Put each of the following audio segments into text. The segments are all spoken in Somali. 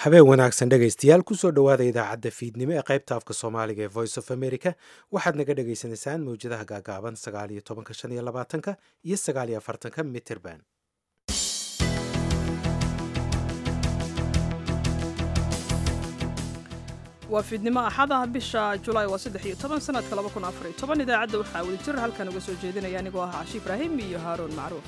habeen wanaagsan dhegaystayaal kusoo dhowaada idaacadda fiidnimo ee qaybta afka soomaaliga ee voice of america waxaad naga dhagaysanaysaan mawjadaha gaagaaban sagaal iyo tobanka shan iyo labaatanka iyo sagaal iyo afartanka mitterban waa fiidnimo axadaha bisha julaay waa saddex iyo toban sanadka laba kun afar iyo toban idaacadda waxaa weli jir halkan uga soo jeedinaya anigoo ah cashi ibraahim iyo haaruun macruuf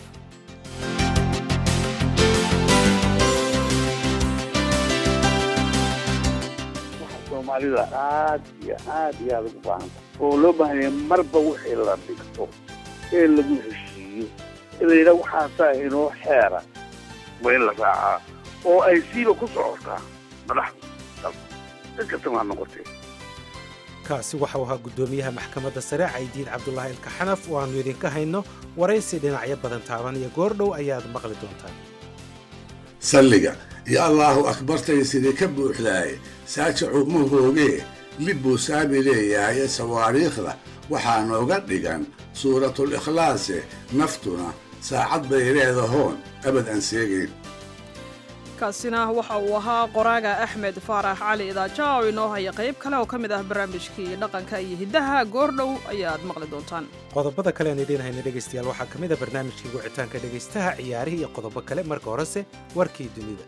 soomaalida aad iyo aad iyo aad ugu baahanta oo loo baahanya marba wixii la dhigto ee lagu heshiiyo ee la yidhaha waxaasaa inoo xeera waa in la raacaa oo ay siiba ku socotaa madaxda dalka cid kastama ha noqotee kaasi waxau ahaa guddoomiyaha maxkamadda sare caydiid cabdulaahi ilkaxanaf oo aannu idinka hayno waraysi dhinacyo badan taabanaya goordhow ayaad maqli doontaan salliga iyo allaahu akbartay sidii ka buuxdaaye saajacu ma hoogee lib buu saabi leeyahaye sawaariikhda waxaa nooga dhigan suuratul ikhlaase naftuna saacad bay leedahoon abad aan seegayn kaasina waxa uu ahaa qoraaga axmed faarax cali idaaja oo inoo haya qayb kale oo ka mid ah barnaamijkii dhaqanka iyo hiddaha goordhow ayaad maqli doontaan qodobada kale aan idiin hayna dhegaystayaal waxaa ka mid a barnaamijkii wicitaanka dhegaystaha ciyaarihii iyo qodobo kale marka horese warkii dunida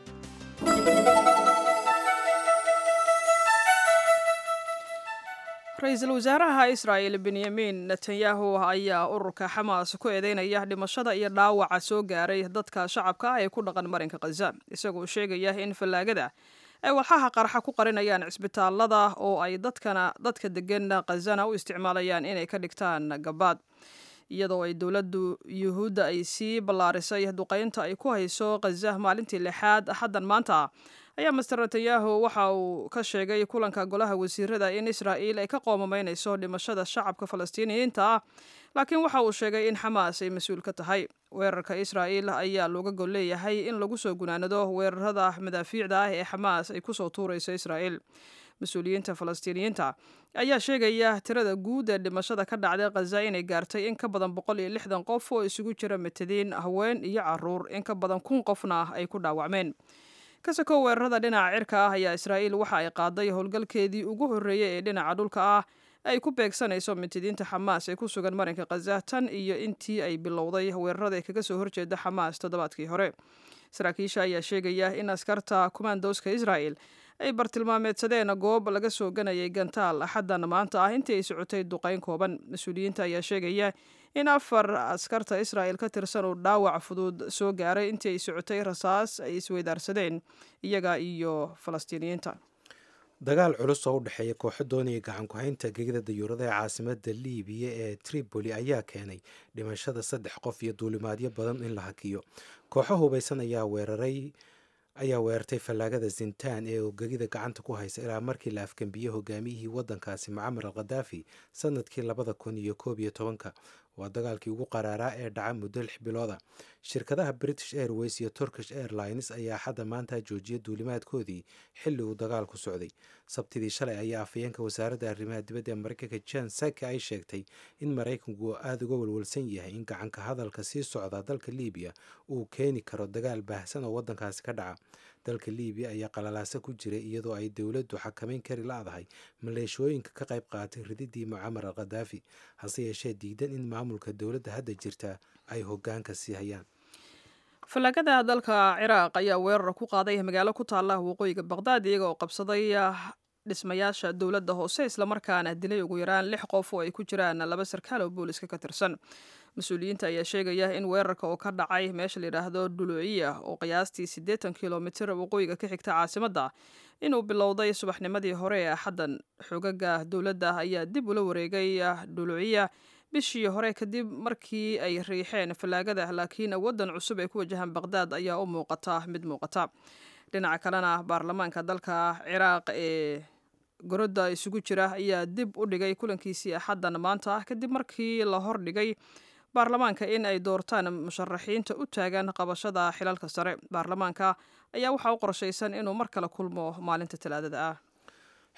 ra-iisul wasaaraha israa'el benyamin netanyahu ayaa ururka xamaas ku eedeynaya dhimashada iyo dhaawaca soo gaaray dadka shacabka ah ee ku dhaqan marinka khaza isagoo sheegaya in fallaagada ay walxaha qarxa ku qarinayaan cisbitaalada oo ay dadkana dadka degan khazana u isticmaalayaan inay ka dhigtaan gabaad iyadoo ay dowladdu yuhuudda ay sii ballaarisay duqaynta ay ku hayso khaza maalintii lixaad axaddan maanta ayaa master netanyahu waxa uu ka sheegay kulanka golaha wasiirada in israa'iil ay ka qoomamaynayso dhimashada shacabka falastiiniyiinta ah laakiin waxa uu sheegay in xamaas ay mas-uul ka tahay weerarka israa'iil ayaa looga gol leeyahay in lagu soo gunaanado weerarada madaafiicda ah ee xamaas ay kusoo tuurayso israa'iil mas-uuliyiinta falastiiniyiinta ayaa sheegaya tirada guud ee dhimashada ka dhacday khaza inay gaartay in ka badan boqol iyo lixdan qof oo isugu jira matadiin haween iyo caruur in ka badan kun qofna ay ku dhaawacmeen kasakoo weerarada dhinaca cirka ah ayaa israa'iil waxa ay qaaday howlgalkeedii ugu horreeyey ee dhinaca dhulka ah ay ku beegsanayso mitidiinta xamaas ee ku sugan marinka khaza tan iyo intii ay bilowday weerarada ee kaga soo horjeeda xamaas toddobaadkii hore saraakiisha ayaa sheegaya in askarta kumaandooska israa'el ay bartilmaameedsadeen goob laga soo ganayay gantaal axaddan maanta ah intii ay socotay duqayn kooban mas-uuliyiinta ayaa sheegaya in afar askarta israa'el ka tirsan uu dhaawac fudud soo gaaray intii ay socotay rasaas ay isweydaarsadeen iyaga iyo falastiiniyiinta dagaal culus oo u dhexeeya kooxo doonaya gacanku-haynta gegida dayuurada ee caasimada liibiya ee tripoli ayaa keenay dhimashada saddex qof iyo duulimaadyo badan in la hakiyo kooxo hubaysan ayaa weeraray ayaa weerartay fallaagada zintaan ee gegida gacanta ku haysa ilaa markii la afgambiyey hogaamiyihii waddankaasi mucamar al khadaafi sanadkii labada kun iyo koob iyo tobanka waa dagaalkii ugu qaraaraa ee dhaca muddo lix bilooda shirkadaha british airways iyo turkish airlines ayaa xadda maanta joojiyay duulimaadkoodii xilli uu dagaalku socday sabtidii shalay ayaa afhayeenka wasaaradda arrimaha dibadda ee maraykanka jan saki ay sheegtay in maraykanku aada uga walwalsan yahay in gacanka hadalka sii socda dalka liibiya uu keeni karo dagaal baahsan oo waddankaasi ka dhaca dalka liibiya ayaa qalalaasa ku jiray iyadoo ay dowladdu xakamayn kari la-dahay maleeshooyinka ka qayb qaatay rididii mucamar al khadaafi hase yeeshee diidan in maamulka dowladda hadda jirta ay hogaanka sii hayaan fallaagada dalka ciraaq ayaa weerar ku qaaday magaalo ku taalla waqooyiga baqdaad iyaga oo qabsaday dhismayaasha dowladda hoose islamarkaana dilay ugu yaraan lix qof oo ay ku jiraan laba sarkaal oo booliska ka tirsan mas-uuliyiinta ayaa sheegaya in weerarka oo ka dhacay meesha layidhaahdo dhuluciya oo qiyaastii siddeetan kilomitir waqooyiga ka xigta caasimadda inuu bilowday subaxnimadii hore ee axaddan xogaga dowladda ayaa dib ula wareegay dhuluciya bishii hore kadib markii ay riixeen fallaagada laakiin waddan cusub ee ku wajahan baqdaad ayaa u muuqata mid muuqata dhinaca kalena baarlamaanka dalka ciraaq ee gorodda isugu jira ayaa dib u dhigay kulankiisii axaddan maanta ah kadib markii la hordhigay baarlamaanka in ay doortaan musharaxiinta u taagan qabashada xilalka sare baarlamaanka ayaa waxaa u qorshaysan inuu mar kale kulmo maalinta talaadada ah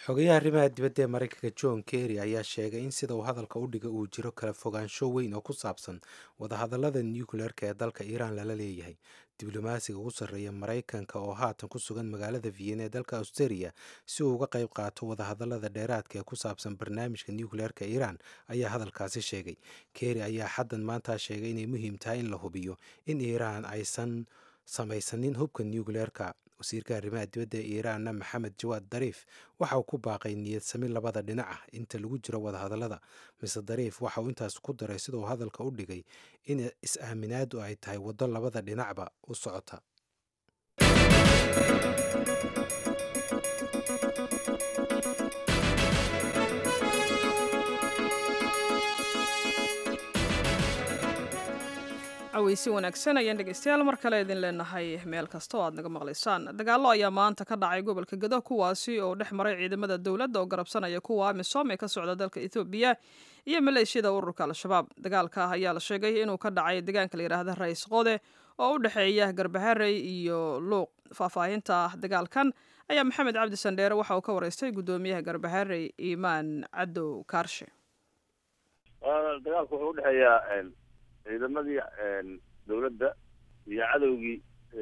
xogayaha arrimaha dibadda ee maraykanka john kerry ayaa sheegay in sida uu hadalka u dhiga uu jiro kala fogaansho weyn oo ku saabsan wadahadallada nucleerka ee dalka iiraan lala leeyahay diblomaasiga ugu sarreeya maraykanka oo haatan ku sugan magaalada vienna ee dalka australia si uu uga qayb qaato wadahadallada dheeraadka ee ku saabsan barnaamijka nucleerka iiraan ayaa hadalkaasi sheegay kerry ayaa xaddan maanta sheegay inay muhiim tahay in la hubiyo in iiraan aysan samaysanin hubka nucleerka wasiirka arrimaha dibadda ee iiraanna maxamed jawaad dariif waxa uu ku baaqay niyad sami labada dhinac ah inta lagu jiro wadahadallada mise dariif waxa uu intaas ku daray sida uu hadalka u dhigay in is-aaminaadu ay tahay waddo labada dhinacba u socota caweysi wanaagsan ayaan dhegeystayaal mar kale idin leenahay meel kasta oo aad naga maqlaysaan dagaallo ayaa maanta ka dhacay gobolka gedo kuwaasi oo dhex maray ciidamada dowladda oo garabsanaya kuwa amisom ee ka socda dalka ethoobiya iyo maleeshiyada ururka al-shabaab dagaalka ayaa la sheegay inuu ka dhacay deegaanka la yidhaahda rais qode oo u dhexeeya garbaharey iyo luuq faahfaahinta dagaalkan ayaa maxamed cabdi sandheere waxa uu ka wareystay guddoomiyaha garbaharey imaan cadow kaarshe dagaalku wuxuu udhexeeyaa ciidamadii dawladda iyo cadowgii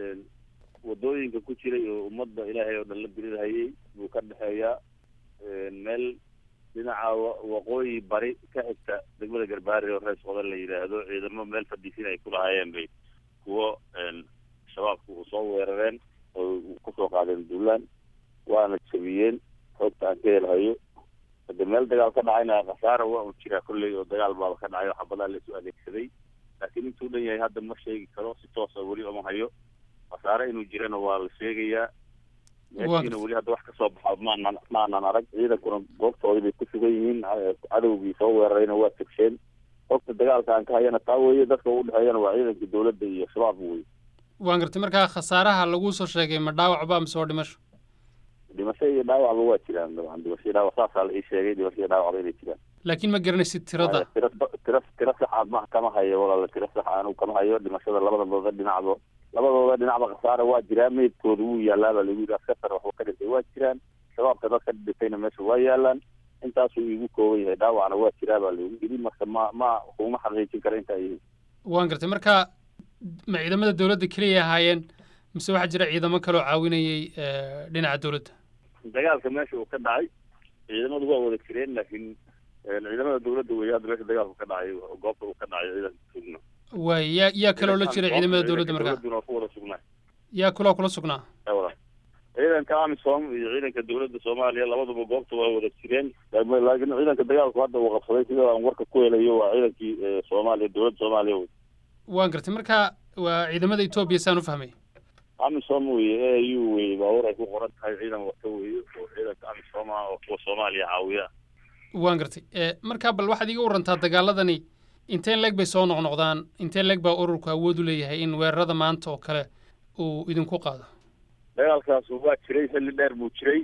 wadooyinka ku jiray oo ummadda ilaahay oo dhan la dirirhayay buu ka dhexeeyaa meel dhinaca waqooyi bari ka xigta degmada garbaari oo rees qodan la yidhaahdo ciidamo meel fadhiisin ay ku lahaayeen bay kuwo shabaabku u soo weerareen oo kusoo qaadeen duulaan waana jabiyeen xoogta aan ka helhayo hade meel dagaal ka dhacayna khasaara waa un jiraa kolley oo dagaal baaba ka dhacay oo xabadaa laisu adeegsaday laakiin intuu dhan yahay hadda ma sheegi karo si toosa weli oma hayo khasaare inuu jirana waa la sheegayaa meeshiina weli hadda wax kasoo baxo maanan maanan arag ciidankuna goobtoodii bay ku sugan yihiin cadowgii soo weerarayna waa tegsheen hogta dagaalka aan ka hayana taa weeye dadka u dhexeeyana waa ciidankii dawladda iyo shabaab wey waan gartay markaa khasaaraha laguu soo sheegay ma dhaawac ba mise waa dhimasho dhimasho iyo dhaawacba waa jiraan dabcan dhimasho iyo dhaawac saasaa la ii sheegay dhimasho iyo dhaawacba inay jiraan laakiin ma garanaysid tirada tira tira tira saxa ma kama hayo walaala tira saxa anigu kama hayo dhimashada labadooda dhinacba labadooda dhinacba khasaara waa jiraa meydkooda wuu yaalaaba lagu yidhi askatar waxba ka dhintay waa jiraan shabaabka dadka dhintayna meesha waa yaalaan intaasuu iigu kooban yahay dhaawacna waa jiraa baa lagu yidhi marka ma ma kuma xaqiijin kara intaa yihiin waan gartay marka ma ciidamada dawladda keliya ahaayeen mise waxaa jira ciidamo kaloo caawinayay dhinaca dawladda dagaalka meesha uu ka dhacay ciidamadu waa wada jireen laakiin ciidamada dawladda wey hadda meesha dagaalku ka dhacay goobta uu ka dhacay ciidanka sugna waay yaa yaa kaloo la jiray ciidamada dawladda markaa dawladduna ku wada sugnaa yaa kuloo kula sugnaa wala ciidanka amisom iyo ciidanka dawladda soomaaliya labaduba goobta waa wada jireen laakiin ciidanka dagaalku hadda uu qabsaday sida aan warka ku helayo waa ciidankii soomaaliya dawladda soomaaliya wey waan gartay marka waa ciidamada etoobiya saan u fahmay amisom weye a u weye baabuur ay ku qoran tahay ciidan wata weye oo ciidanka amisom ah oo kuwa soomaaliya caawiya waan gartay markaa bal waxaad iiga warantaa dagaaladani inteen leeg bay soo noqnoqdaan inteen leeg baa ururku awood u leeyahay in weerarada maanta oo kale uu idinku qaado dagaalkaas waa jiray xilli dheer buu jiray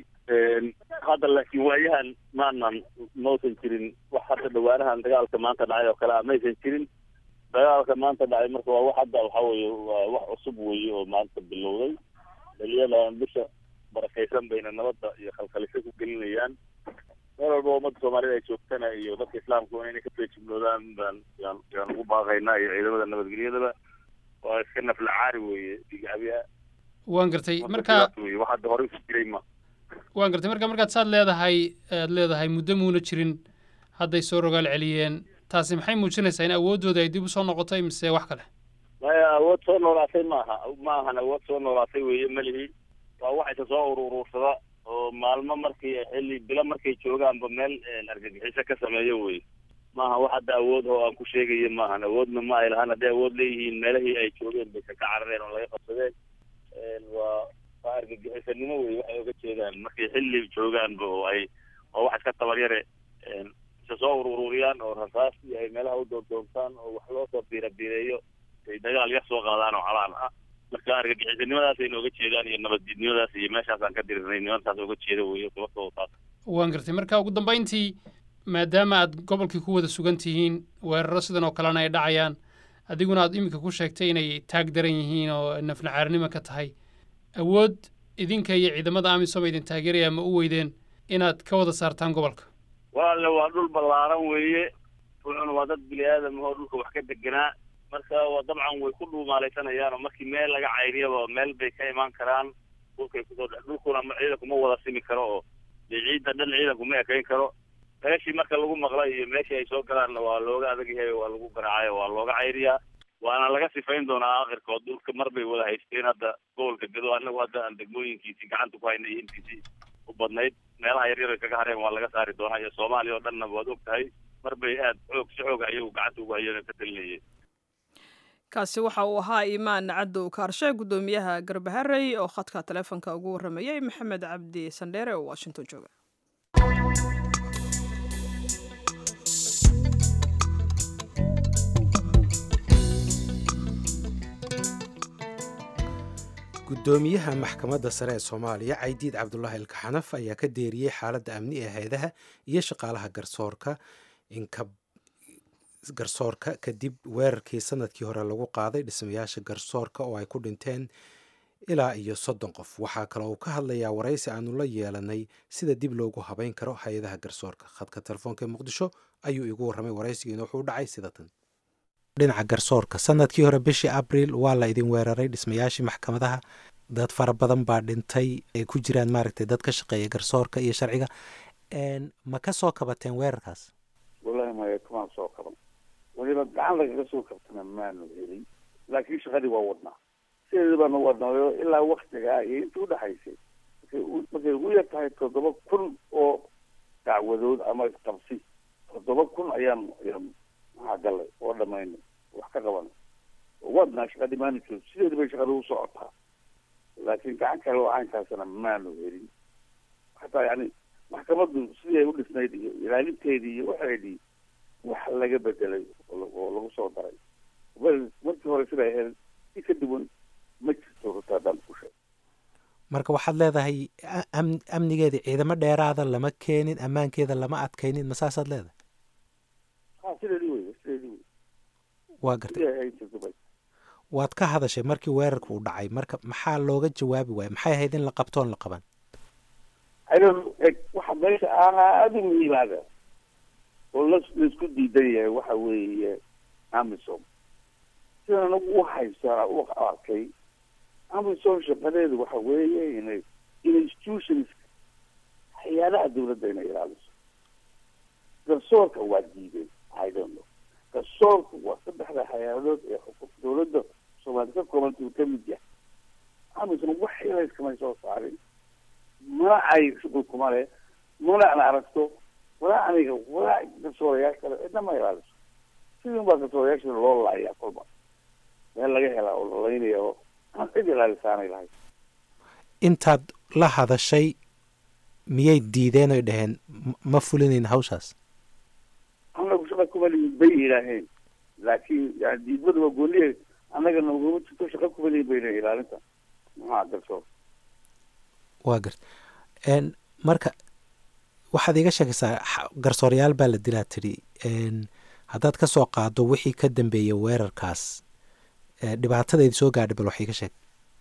hadda laakiin waayahan maanan mausan jirin wax hadda dhawaanahan dagaalka maanta dhacay oo kale a maysan jirin dagaalka maanta dhacay marka waa wax hadda waxa weeye waa wax cusub weeye oo maanta bilowday dhaliyadan bisha barakaysan bayna nabadda iyo khalkhalisho ku gelinayaan meel walba ummadda soomaalida ay joogtana iyo dadka islaamku inay ka feejignoodaan baan yaan yaan ugu baaqaynaa iyo ciidamada nabadgelyadaba waa iska nafla caari weeye digacabiha waan gartay marka wey wax hadda horey ku jiray ma waan gartay marka markaad saad leedahay aad leedahay muddo muuna jirin hadday soo rogaal celiyeen taasi maxay muujinaysaa in awooddooda ay dib usoo noqotay mise wax kale maya awood soo noolaatay maaha ma ahan awood soo noolaatay weeye melihi waa waxaysa soo ururuursada oo maalmo markii xilli bilo markay joogaanba meel argagixiso ka sameeyo wey maaha wax hadda awood oo aan ku sheegayo maahan awoodna ma ay lahaan hadday awood leeyihiin meelahii ay joogeen baysa ka carareen oo laga qabsadeen waa waa argagixisanimo wey waxay oga jeedaan markay xilli joogaanba oo ay oo wax iska tabaryare isa soo urururiyaan oo rasaas iyo ay meelaha u doondoontaan oo wax loo soo biira biireeyo ay dagaal yar soo qaadaan oo calaan ah marka argagixisanimadaas ay nooga jeedaan iyo nabaddiidnimadaas iyo meeshaasaan ka dirirnay nimantaas oga jeeda weyo sababtoo taas waan gartay marka ugu dambayntii maadaama aad gobolkii ku wada sugan tihiin weeraro sidan oo kalena ay dhacayaan adiguna aad iminka ku sheegtay inay taag daran yihiin oo nafnacaarnimo ka tahay awood idinka iyo ciidamada amisom idin taageeraya ma u weydeen inaad ka wada saartaan gobolka walaale waa dhul ballaaran weeye wuxuuna waa dad bini aadam oo dhulka wax ka deganaa marka waa dabcan way ku dhuumaalaysanayaan oo markii meel laga cayriyaba meel bay ka imaan karaan dhulkay kusoo dhex dhulkuna ciidankuma wada simi karo oo dee ciidda dhan ciidankuma ekayn karo meeshii marka lagu maqla iyo meeshii ay soo galaanna waa looga adag yahay waa lagu garaacay waa looga cayriyaa waana laga sifayn doonaa akhirkood dhulka mar bay wada haysteen hadda gobolka gado annagu hadda aan degmooyinkiisii gacanta ku haynay intiisii u badnayd meelaha yaryar ay kaga hareen waa laga saari doonaa iyo soomaaliya oo dhanna waad og tahay mar bay aad xoog si xooga ayagu gacanta ugu hayeen oo ka talinayeen kaasi waxa uu ahaa iimaan cadow kaarshe guddoomiyaha garbaharey oo khadka taleefonka ugu warramayay maxamed cabdi sandheere oo washington jooga guddoomiyaha maxkamadda sare ee soomaaliya caydiid cabdulaahi ilkaxanaf ayaa ka deeriyey xaaladda amni ee hay-adaha iyo shaqaalaha garsoorka inka garsoorka kadib weerarkii sanadkii hore lagu qaaday dhismayaasha garsoorka oo ay ku dhinteen ilaa iyo soddon qof waxaa kaloo uu ka hadlayaa waraysi aanu la yeelanay sida dib loogu habeyn karo hay-adaha garsoorka khadka telefoonka ee muqdisho ayuu igu warramay waraysigiina wuxuu dhacay sida tan dhinaca garsoorka sanadkii hore bishii abriil waa la idin weeraray dhismayaashii maxkamadaha dad fara badan baa dhintay ay ku jiraan maaragtay dad ka shaqeeya garsoorka iyo sharciga ma ka soo kabateen weerarkaas wallahi maya kamaan soo kaban weliba gacan lagaga soo kabtana maanu helin laakiin shaqadii waa wadnaa sideeda baanu wadnaayo ilaa waktigaa iyo intii udhaxaysay markay ugu yar tahay toddoba kun oo dacwadood ama isqabsi toddoba kun ayaan ayaan maxaa galay oo dhamaynay wax ka qabanay wadnaa shaqadii maanu joog sideeda bay shaqada u socotaa laakiin gacan kale oo caynkaasna maanu helin hataa yani maxkamaddu sidii ay u dhisnayd iyo ilaalinteedii iyo waxeedii wax laga bedelay oo lagu soo daray markii hore siday ahayd si ka duwan ma jirto ruta haddaan ku sheeg marka waxaad leedahay am- amnigeeda ciidamo dheeraada lama keenin ammaankeeda lama adkaynin ma saasaad leedahay ha sideedii wey sideedii wey waa gartay sidii ay ahayd jirto bay waad ka hadashay markii weerarka uu dhacay marka maxaa looga jawaabi waaya maxay ahayd in la qabtoon la qaban aydan eg waxa meesha aada u muhiimaada oo la laisku diidan yahay waxa weeye amisom sidaan anagu u haysaa u arkay amisom shaqadeedu waxa weeye inay institutions hay-adaha dawladda inay ilaaliso garsoorka waa diideen i don't know garsoorku waa saddexda hay-adood ee xuquuq dawladda soomaali ka koobanta uu ka mid yahay amisom wax ilayskamay soo saarin mana ay shuqul kuma leh mana an aragto walaa aniga walaa garsoorayaal kale cidna ma ilaaliso sidii unbaa garsoorayaasha loo laayaa kolba meel laga helaa oo lalaynaya oo aan cid ilaalisaanay lahayd intaad la hadashay miyay diideen oy dhaheen "M- ma fulinayn hawshaas anagu shaqa kuma lihin bay yidhaaheen laakiin yani diidmada waa gooniye annaga naguma jirto shaqa kuma lihin bayna ilaalinta maxaa garsoor waa garta n marka waxaad iiga sheegaysaa xa- garsoorayaal baa la dilaa tidhi n haddaad ka soo qaado wixii ka dambeeyey weerarkaas ee dhibaatadaydi soo gaadhay bal wax iiga sheeg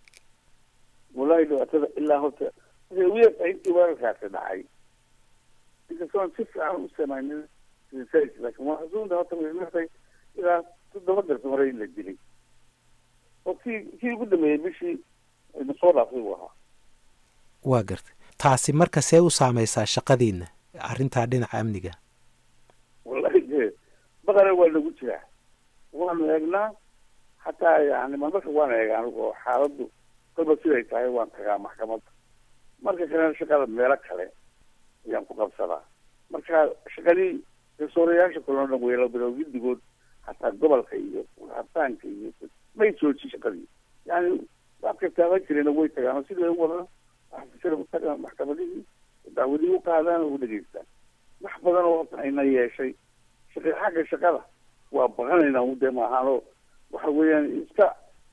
wallahi dhibaatada ilaa horta waxay ugu yartahay intii weerarkaasi dhacay inkastoon si fiican u samaynin research laakiin waa xusuunta horta way martay ilaa toddoba garsoore in la dilay oo kii kii ugu dambeeyey bishii ayna soo dhaafay buu ahaa waa gartay taasi marka see u saameysaa shaqadiinna arrintaa dhinaca amniga wallahi dee baqare waa nagu jiraa waanu eegnaa hataa yani marmarka waan eega anigu oo xaaladdu kolba siday tahay waan tagaa maxkamadda marka kalena shaqada meelo kale ayaan ku qabsadaa marka shaqadii garsoorayaasha kaloo dhan weela bilow guddigood hataa gobolka iyo habtaanka iyo may joojin shaqadii yani waadka taaban jireen way tagaan oo sidii u wadaan waxsira u tagaan maxkamadihii dacwadihii u qaadaan oo u dhegeystaan wax badan oo horta ayna yeeshay shaqa xagga shaqada waa baqanaynaa u dee maahaanoo waxa weeyaan iska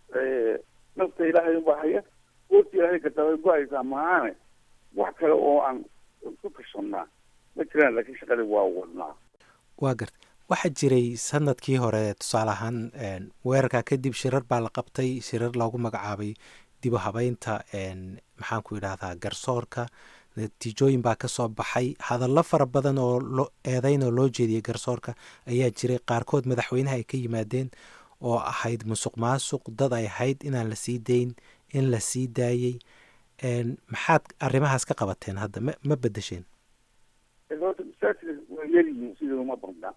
nafta ilaahay unbaa haya goorta ilaahay katabay go-aysaa mahaane wax kale oo aan ku tashannaa ma jiraan laakiin shaqadii waa wadnaa waa gartay waxaa jiray sanadkii hore tusaale ahaan n weerarkaa kadib shirar baa la qabtay shirar loogu magacaabay dib u habeynta n maxaan ku idhahdaa garsoorka natiijooyin baa ka soo baxay hadallo fara badan oo lo eedeyn oo loo jeediyey garsoorka ayaa jiray qaarkood madaxweynaha ay ka yimaadeen oo ahayd musuq maasuq dad ay ahayd inaan la sii dayn in la sii daayey maxaad arrimahaas ka qabateen hadda ma ma bedesheen horta masaajidka waa yaryihiin sida uma badna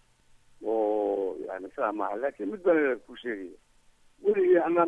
oo yani saa maaha laakiin mid baan ku sheegaya weligii anaa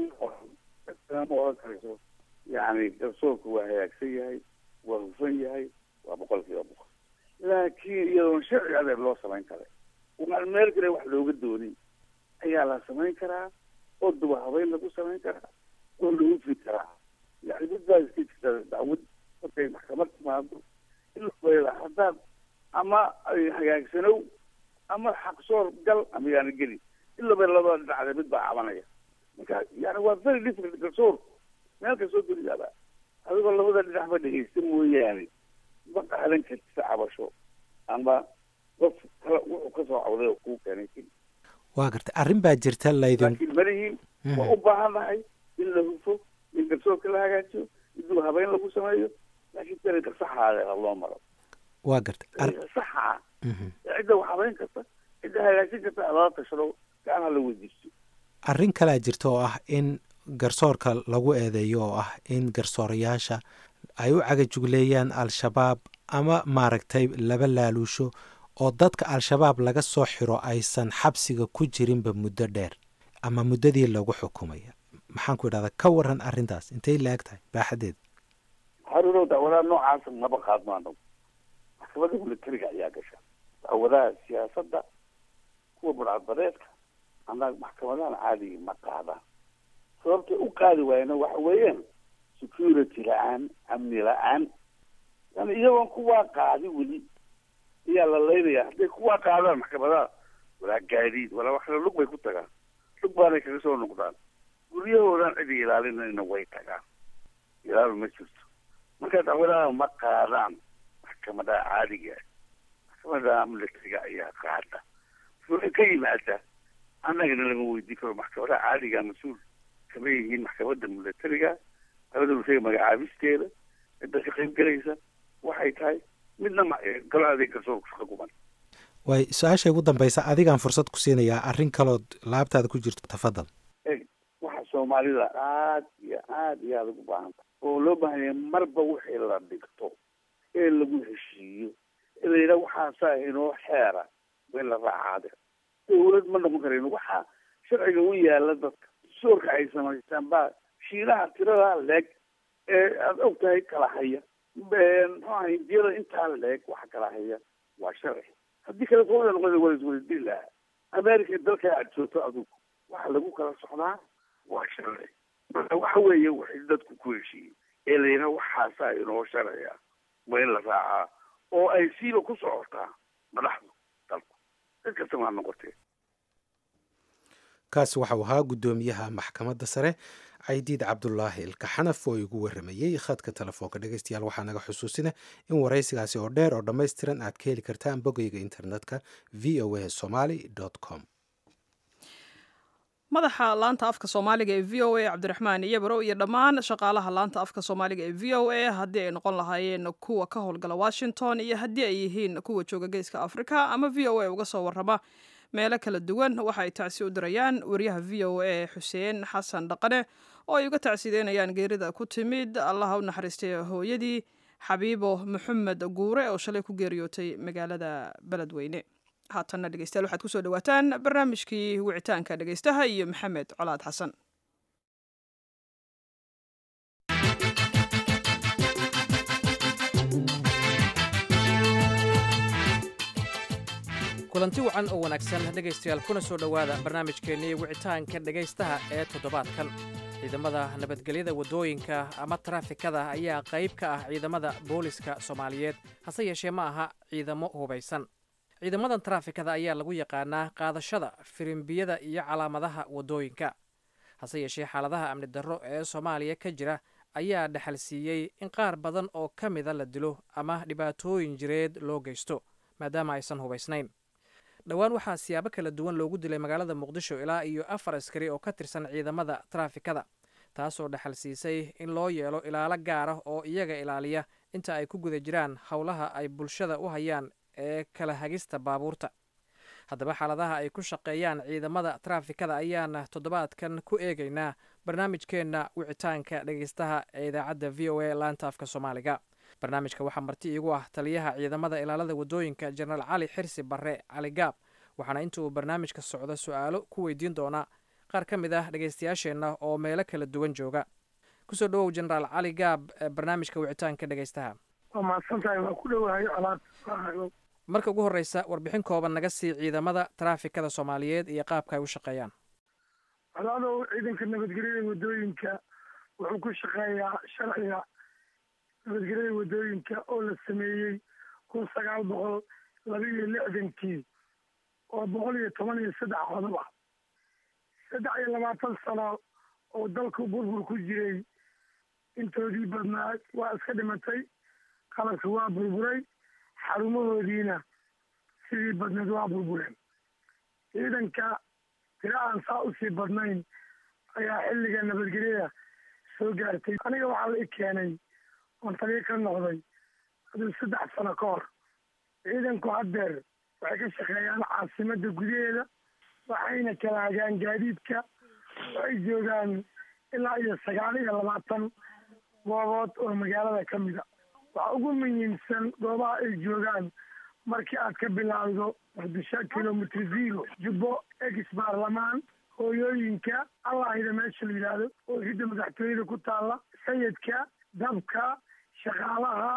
ma oran karayso yani garsoorku waa hagaagsan yahay waa hufan yahay waa boqol kiiba boqol laakiin iyadoon sharci adeer loo samayn karay waan meel kale wax looga doonin ayaa la samayn karaa oo duba habeyn lagu samayn karaa oo lagu fi karaa yani mid baa iska jirta dacwad markay maxkamad timaado ilaa haddaad ama hagaagsanow ama xaqsoor gal ama yaana geli ilaba labada dhinacde mid baa cabanaya marka yani waa very different garsoor meel kastoo duniyaaba adigoo labada dhinacba dhegeysta mooyaane ma qaadan kartisa cabasho ama qof kala wuxuu kasoo cawday oo kuu keenay keli waa gartay arrin baa jirta laydin laakiin malihiin waa u baahan nahay in la hufo in garsoorka la hagaajiyo in duu habeyn lagu sameeyo laakiin dariiqa saxaadeeda loo maro waa gartay dariiqa saxa ah cidda wax habeyn karta cidda hagaajin karta lala tashado gacanha la weydiisto arrin kalaa jirta oo ah in garsoorka lagu eedeeyo oo ah in garsoorayaasha ay u cagajugleeyaan al-shabaab ama maaragtay laba laaluusho oo dadka al-shabaab laga soo xiro aysan xabsiga ku jirinba muddo dheer ama muddadii lagu xukumaya maxaan ku idhahdaa ka waran arrintaas intay la eg tahay baaxadeeda haruurow dacwadaha noocaasa maba qaadno anagu maxkamadda militariga ayaa gasha dacwadaha siyaasadda kuwa burcadbadeedka annaga maxkamadahan caadiga ma qaadaan sababtay u qaadi waayna waxa weeyaan security la-aan amni la-aan yani iyagoon kuwaa qaadi weli ayaa la laynaya hadday kuwaa qaadaan maxkamadaha walaa gaadiid walaa wax kale lug bay ku tagaan lug baanay kaga soo noqdaan guryahoodan cidi ilaalinayna way tagaan ilaal ma jirto marka dacwadaha ma qaadaan maxkamadaha caadiga maxkamadaha militariga ayaa qaada wuxuu ka yimaada annagana lama weydiin karo maxkamadaha caadiga mas-uul kama yihiin maxkamadda militariga maxkamadda militariga magacaabisteeda cidda ka qayb gelaysa waxay tahay midna galo adeeg garsoorku shaqa kuman waay su-aasha ugu dambaysa adigaan fursad ku siinayaa arrin kalood laabtaada ku jirto tafadal e waxa soomaalida aada iyo aada iyo aada ugu baahanta oo loo baahanya marba wixii la dhigto ee lagu heshiiyo ee la yidhaha waxaasaa inoo xeera waa in la raacaade dawlad ma noqon karayno waxaa sharciga u yaala dadka soorka ay samaystaan baa shiinaha tirada leeg ee aada og tahay kala haya muxuu aha hindiyada intaa leeg waxa kala haya waa sharci haddii kale sooda noqon waa isweydiin lahaa america dalka aad joogto adugu waxa lagu kala socdaa waa sharci marka waxa weeye waxay dadku ku heshiiyey ee la yidhaha waxaasaa inoo sharciya waa in la raacaa oo ay siiba ku socotaa madaxdu dalku cid kasta maa noqotee kaasi waxau ahaa guddoomiyaha maxkamadda sare caydiid cabdulaahi ilkaxanaf oo igu waramayey khadka telefoonka dhegeystayaal waxaa naga xusuusina in waraysigaasi oo dheer oo dhammaystiran aad ka heli kartaan bogeyga internetka v o a somaly com madaxa laanta afka soomaaliga ee v o a cabdiraxmaan iyabaro iyo dhammaan shaqaalaha laanta afka soomaaliga ee v o a haddii ay noqon lahaayeen kuwa ka howlgala washington iyo haddii ay yihiin kuwa jooga geeska afrika ama v o a uga soo warrama meelo kala duwan waxa ay tacsi u dirayaan wariyaha v o a xuseen xasan dhaqane oo ay uga tacsideynayaan geerida ku timid allaha u naxariistay hooyadii xabiibo maxamed guure oo shalay ku geeriyootay magaalada beledweyne haatanna dhegeystayaal waxaad kusoo dhawaataan barnaamijkii wicitaanka dhegeystaha iyo maxamed colaad xasan kulanti wacan oo wanaagsan dhegaystayaal kuna soo dhowaada barnaamijkeennii wicitaanka dhegaystaha ee toddobaadkan ciidamada nabadgelyada waddooyinka ama taraafikada ayaa qayb ka ah ciidamada booliska soomaaliyeed hase yeeshee ma aha ciidamo hubaysan ciidamadan taraafikada ayaa lagu yaqaanaa qaadashada firimbiyada iyo calaamadaha waddooyinka hase yeeshee xaaladaha amni darro ee soomaaliya ka jira ayaa dhexal siiyey in qaar badan oo ka mida la dilo ama dhibaatooyin jireed loo geysto maadaama aysan hubaysnayn dhowaan waxaa siyaabo kala duwan loogu dilay magaalada muqdisho ilaa iyo afar askari oo ka tirsan ciidamada taraafikada taasoo dhexal siisay in loo yeelo ilaalo gaar ah oo iyaga ilaaliya inta ay ku guda jiraan howlaha ay bulshada u hayaan ee kala hagista baabuurta haddaba xaaladaha ay ku shaqeeyaan ciidamada traafikada ayaana toddobaadkan ku eegaynaa barnaamijkeenna wicitaanka dhegeystaha ee idaacadda v o a laanta afka soomaaliga barnaamijka waxaa marti iigu ah taliyaha ciidamada ilaalada waddooyinka jenaraal cali xirsi barre cali gaab waxaana inta uu barnaamijka socdo su-aalo ku weydiin doonaa qaar ka mid ah dhegeystayaasheenna oo meelo kala duwan jooga kusoo dhawow jenaraal cali gaab barnaamijka wicitaanka dhegeystaha waa mahadsantahay waa ku dhowahay alaad marka ugu horreysa warbixin kooban naga sii ciidamada taraafikada soomaaliyeed iyo qaabka ay u shaqeeyaan alaadow ciidanka nabadgelyada waddooyinka wuxuu ku shaqeeyaa sharciga nabadgelyada waddooyinka oo la sameeyey kun sagaal boqol laba iyo lixdankii oo boqol iyo toban iyo saddex qodob ah saddex iyo labaatan sano oo dalku burbur ku jiray intoodii badnaa waa iska dhimatay qalabki waa burburay xarumahoodiina sidii badneed waa burbureen ciidanka tira aan saa usii badnayn ayaa xilliga nabadgelyada soo gaartay aniga waxaa la i keenay oon taliyo ka noqday haduu saddex sano ka hor ciidanku haddeer waxay ka shaqeeyaan caasimadda gudaheeda waxayna kala hagaan gaadiidka waxay joogaan ilaa iyo sagaal iyo labaatan goobood oo magaalada ka mid a waxa ugu muhiimsan goobaha ay joogaan markii aad ka bilaawdo muqdisho kilomitr zero jubbo ex baarlamaan hooyooyinka allahida meesha la yidhaahdo oo hidda madaxtooyada ku taalla sayidka dabka shaqaalaha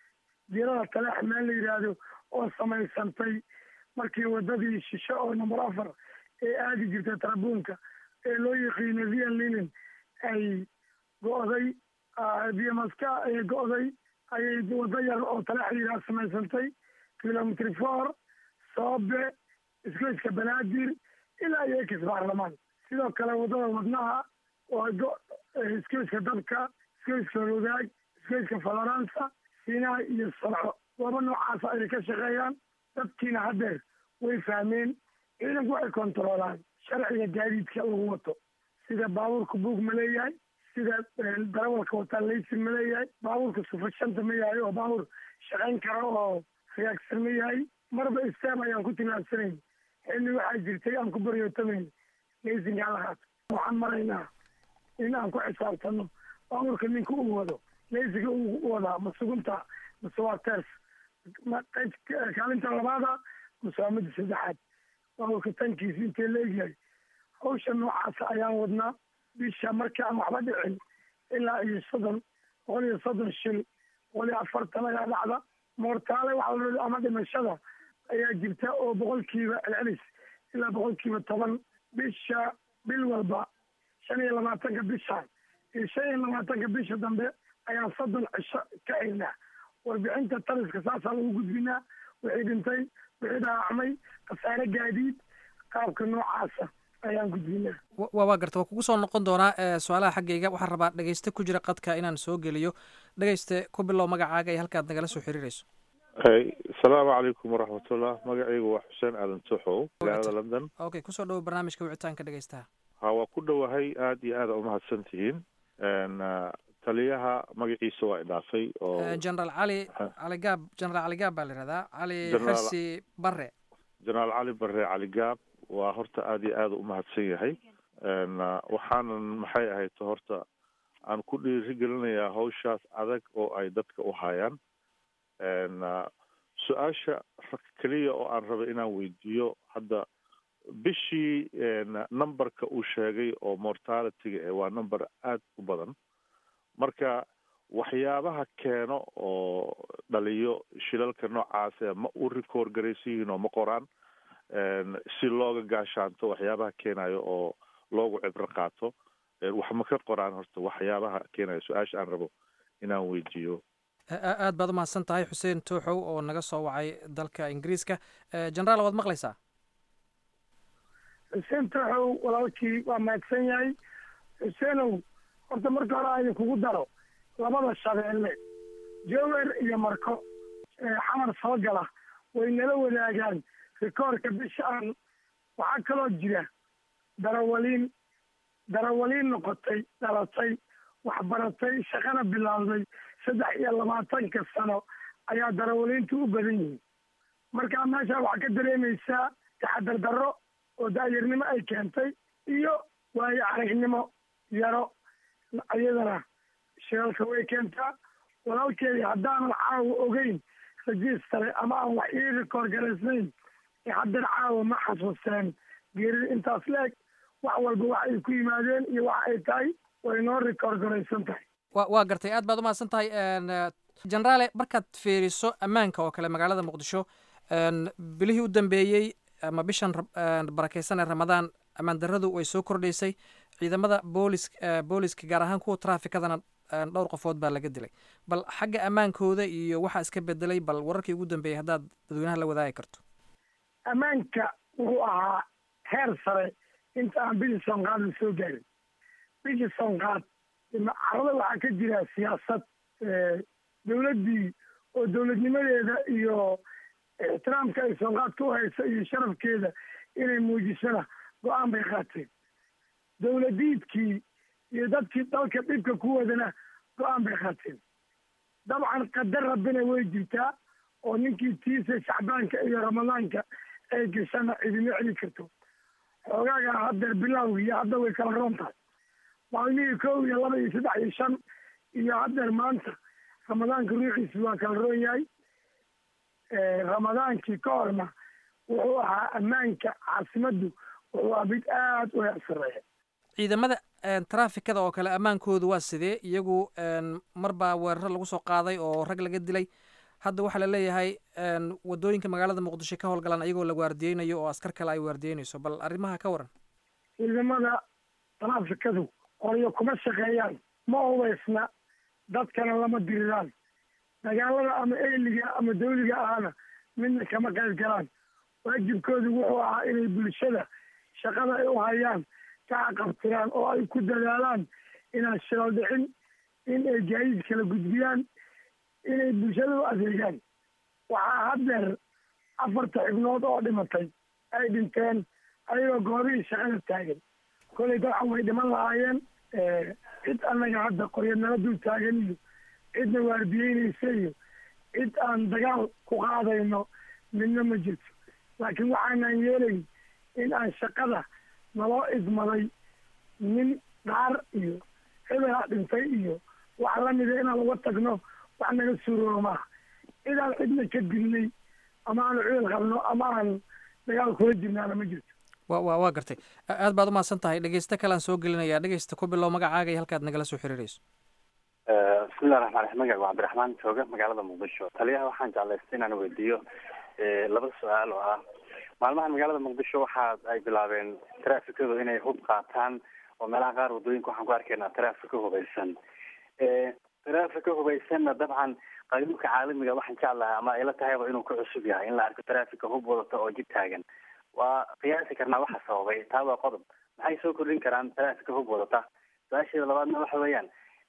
dirada taleex meel la yidhaahdo oo samaysantay markii wadadii shisho oo number afar ee aadi jirta tarabuunka ee loo yaqiino vian linen ay go'day viamaska ay go'day ayay wado yar oo taleex la yidhaha samaysantay kilomitr four soobe isgoyska banaadir ilaa iyo ex baarlamaan sidoo kale wadada wadnaha oo isgoyska dabka isgoyska rogaag isgoyska faloransa sinaa iyo salco gooba noocaasa ayay ka shaqeeyaan dadkiina haddeer way fahmeen ciidanku waxay kontaroolaan sharciga gaadiidka lagu wato sida baabuurka buug ma leeyahay sida darawalka wataa laysin ma leeyahay baabuurka sufashanta ma yahay oo baabuur shaqayn kara oo riyaagsan ma yahay marba istaam ayaan ku tilaabsanayn xilli waxaa jirtay aan ku baryootamayna laysinkaa la qaato waxaan maraynaa in aan ku xisaabtano baabuurka ninka uu wado laysinka uu wadaa ma sugunta mase waa ters kaalinta labaada mase waa midda saddexaad baabuurka tankiisa intee la egyahay hawsha noocaasa ayaan wadnaa bisha markii aan waxba dhicin ilaa iyo soddon boqol iyo soddon shil boqol iyo afartan ayaa dhacda moortaale waxa ama dhimashada ayaa jirta oo boqolkiiba celcelis ilaa boqolkiiba toban bisha bil walba shan iyo labaatanka bishaan iyo shan iyo labaatanka bisha dambe ayaa soddon cisho ka xirnaa warbixinta taliska saasaa lagu gudbinaa wixii dhintay wixii dhaawacmay khasaare gaadiid qaabka noocaasa ayaan gudbinaa wa waa garta waa kugu soo noqon doonaa su-aalaha xaggayga waxaan rabaa dhegeyste ku jira qadka inaan soo geliyo dhegeyste ku bilow magacaaga iyo halkaad nagala soo xiriirayso asalaamu calaykum waraxmatullah magacaygu waa xuseen aadan tuxow magaalada london okay kusoo dhawo barnaamijka wicitaanka dhegeystaha ha waa ku dhowahay aada iyo aada umahadsan tihiin taliyaha magaciisa waa idhaafay oo generaal cali cali gaab generaal cali gaab baa la yihahdaa cali Generaal- xirsi bare jenaraal cali bare cali gaab waa horta aada iyo aada umahadsan yahay waxaanan maxay ahayd horta aan ku dhiirigelinayaa hawshaas adag oo ay dadka u hayaan su-aasha keliya oo aan rabay inaan weydiiyo hadda bishii numberka uu sheegay oo mortalityga eh waa number aada u badan marka waxyaabaha keeno oo dhaliyo shilalka noocaase ma u record garaysan yihiin oo ma qoraan si looga gaashaanto waxyaabaha keenayo oo loogu cibro qaato wax ma ka qoraan horta waxyaabaha keenayo su-aasha aan rabo inaan weydiiyo A- aad baad umahadsan tahay xuseen tooxow oo naga soo wacay dalka ingiriiska generaal waad maqlaysaa xuseen tooxow walaalkii waa mahadsan yahay xuseenow horta marka hore aan kugu daro labada shabeelle jower iyo marko ee xamar soo gala way nala wadaagaan rikoorka bisha aan waxaa kaloo jira darawaliin darawaliin noqotay dhalatay waxbaratay shaqana bilaawday saddex iyo labaatanka sano ayaa darawaliintu u badan yihiin marka meesha waxaa ka dareemaysaa taxadar darro oo daayarnimo ay keentay iyo waayo aragnimo yaro iyadana shiralka way keentaa walaalkeedii haddaanan caawa ogeyn rajistare ama aan wax ii rikoor garaysnayn ee haddana caawa ma xasuusteen geerida intaas leeg wax walba wax ay ku yimaadeen iyo wax ay tahay way noo rikoor garaysan tahay wa waa gartay aad baad umahadsan tahay generaale markaad fiiriso ammaanka oo kale magaalada muqdisho bilihii u dambeeyey ama bishan barakeysan ee ramadaan ammaan darradu way soo kordhaysay ciidamada boolis booliska gaar ahaan kuwa traafikadana dhowr qofood baa laga dilay bal xagga ammaankooda iyo waxaa iska bedelay bal wararkii ugu dambeeyey haddaad dadweynaha la wadaagi karto ammaanka wuxuu ahaa heer sare inta aan bishii soonqaad la soo gaarin bishii soonqaad carada waxaa ka jira siyaasad dowladdii oo dowladnimadeeda iyo ixtiraamka ay soonqaadka u haysa iyo sharafkeeda inay muujisana go-aan bay qaateen dowladiidkii iyo dadkii dalka dhibka ku wadana go-aan bay qaateen dabcan qadar rabbina way jirtaa oo ninkii tiisa shacbaanka iyo ramadaanka ay gashana cidima celi karto xoogaaga haddeer bilowgii iyo hadda way kala roon tahay maalmihii kow iyo laba iyo saddex iyo shan iyo haddeer maanta ramadaanka ruuxiisu waa kala roon yahay ramadaankii ka horna wuxuu ahaa ammaanka caasimaddu wuxuu ahaa mid aada u heer sareeya ciidamada traafikada oo kale ammaankoodu waa sidee iyagu mar baa weeraro lagu soo qaaday oo rag laga dilay hadda waxaa la leeyahay wadooyinka magaalada muqdisho ka howlgalaan iyagoo la waardiyeynayo oo askar kale ay waardiyeynayso bal arrimaha ka waran ciidamada traafikadu qoryo kuma shaqeeyaan ma hubaysna dadkana lama diriraan dagaalada ama eyliga ama dawliga ahana midna kama qayb galaan waajibkoodu wuxuu ahaa inay bulshada shaqada ay u hayaan ka caqabtiraan oo ay ku dadaalaan inaan shilal dhicin in ay gaadiid kala gudbiyaan inay bulshada u adeegaan waxaa haddeer afarta xibnood oo dhimatay ay dhinteen ayagoo goobihii shaqada taagan kolay dabcan way dhiman lahaayeen cid annaga hadda qoryo nala dul taagan iyo cidna waardiyeynaysa iyo cid aan dagaal ku qaadayno midna ma jirto laakiin waxaanan yeelayn in aan shaqada naloo idmaday nin dhaar iyo hebelaa dhintay iyo wax lamida inaan uga tagno wax naga suuroobo maaha cidaan cidna ka dilnay ama aanu ciil qabno ama aan dagaal kula jirnaana ma jirto wa wa waa gartay aad baad umahadsan tahay dhegeysto kalean soo gelinayaa dhegeysta ku bilow magacaaga iyo halkaad nagala soo xiriirayso bismillahi raxmaan raxiim magac waa cabdiraxmaan jooga magaalada muqdisho taliyaha waxaan jeclaystay inaan weydiiyo laba su-aal oo ah maalmahan magaalada muqdisho waxa ay bilaabeen traafikadu inay hub qaataan oo meelaha qaar wadooyinka waxaan ku arkaynaa traafika hubaysan traafika hubaysanna dabcan qanuunka caalamiga waxaan jeclahay ama ayla tahayba inuu ka cusub yahay in la arko traafika hub wadata oo jid taagan waa qiyaasi karnaa waxa sababay taa waa qodob maxay soo kordhin karaan traafika hub wadata su-aasheeda labaadna waxa weeyaan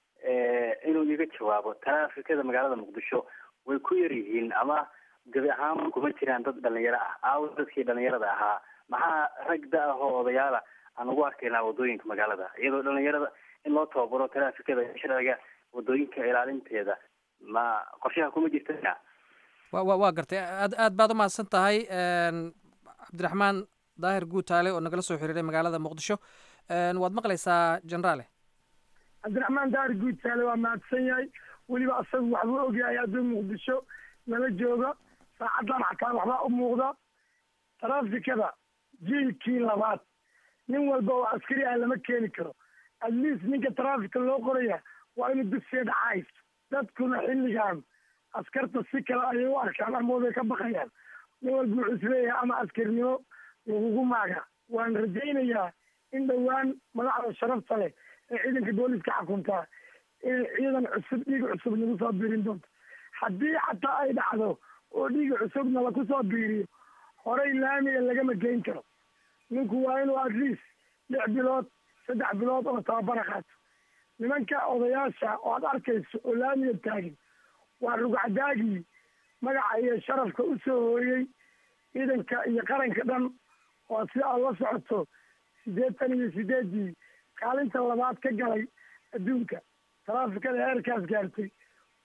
inuu iga jawaabo traafikada magaalada muqdisho way ku yar yihiin ama gabi ahaan kuma jiraan dad dhalinyaro ah aawo dadkii dhalinyarada ahaa maxaa rag da ah oo odayaala aan ugu arkaynaa wadooyinka magaalada iyadoo dhalinyarada in loo tababaro traafikada sharciga wadooyinka ilaalinteeda ma qorshaha kuma jirta wa wa waa gartay aad aad baad umahadsan tahay cabdiraxmaan daahir guutaale oo nagala soo xiriiray magaalada muqdisho waad maqlaysaa generaale cabdiraxmaan daahir guutaale waa mahadsan yahay weliba asagu waxbuu ogyahay hadduu muqdisho nala jooga saacaddan xataa waxbaa u muuqda traafikada jiilkii labaad nin walba oo askari ah lama keeni karo at least ninka traafika loo qoraya waa inuu dugsiga dhacays dadkuna xilligan askarta si kale ayay u arkaan ama way ka baqayaan nin walba wuxuu isleeyahay ama askarnimo lagugu maaga waan rajaynayaa in dhowaan madaxda sharafta leh ee ciidanka booliska xukuntaa inay ciidan cusub dhiiga cusub nagu soo biirin doonto haddii xataa ay dhacdo oo dhiiga cusubna laku soo biiriyo horey laamiga lagama geyn karo ninku waa inuu at least lix bilood saddex bilood oo tababara qaato nimanka odayaasha oo aad arkayso oo laamiga taagin waa rugcadaagii magaca iyo sharafka u soo hooyey ciidanka iyo qaranka dhan oo si aad la socoto siddeetan iyo sideedii kaalinta labaad ka galay adduunka taraafikada heerkaas gaartay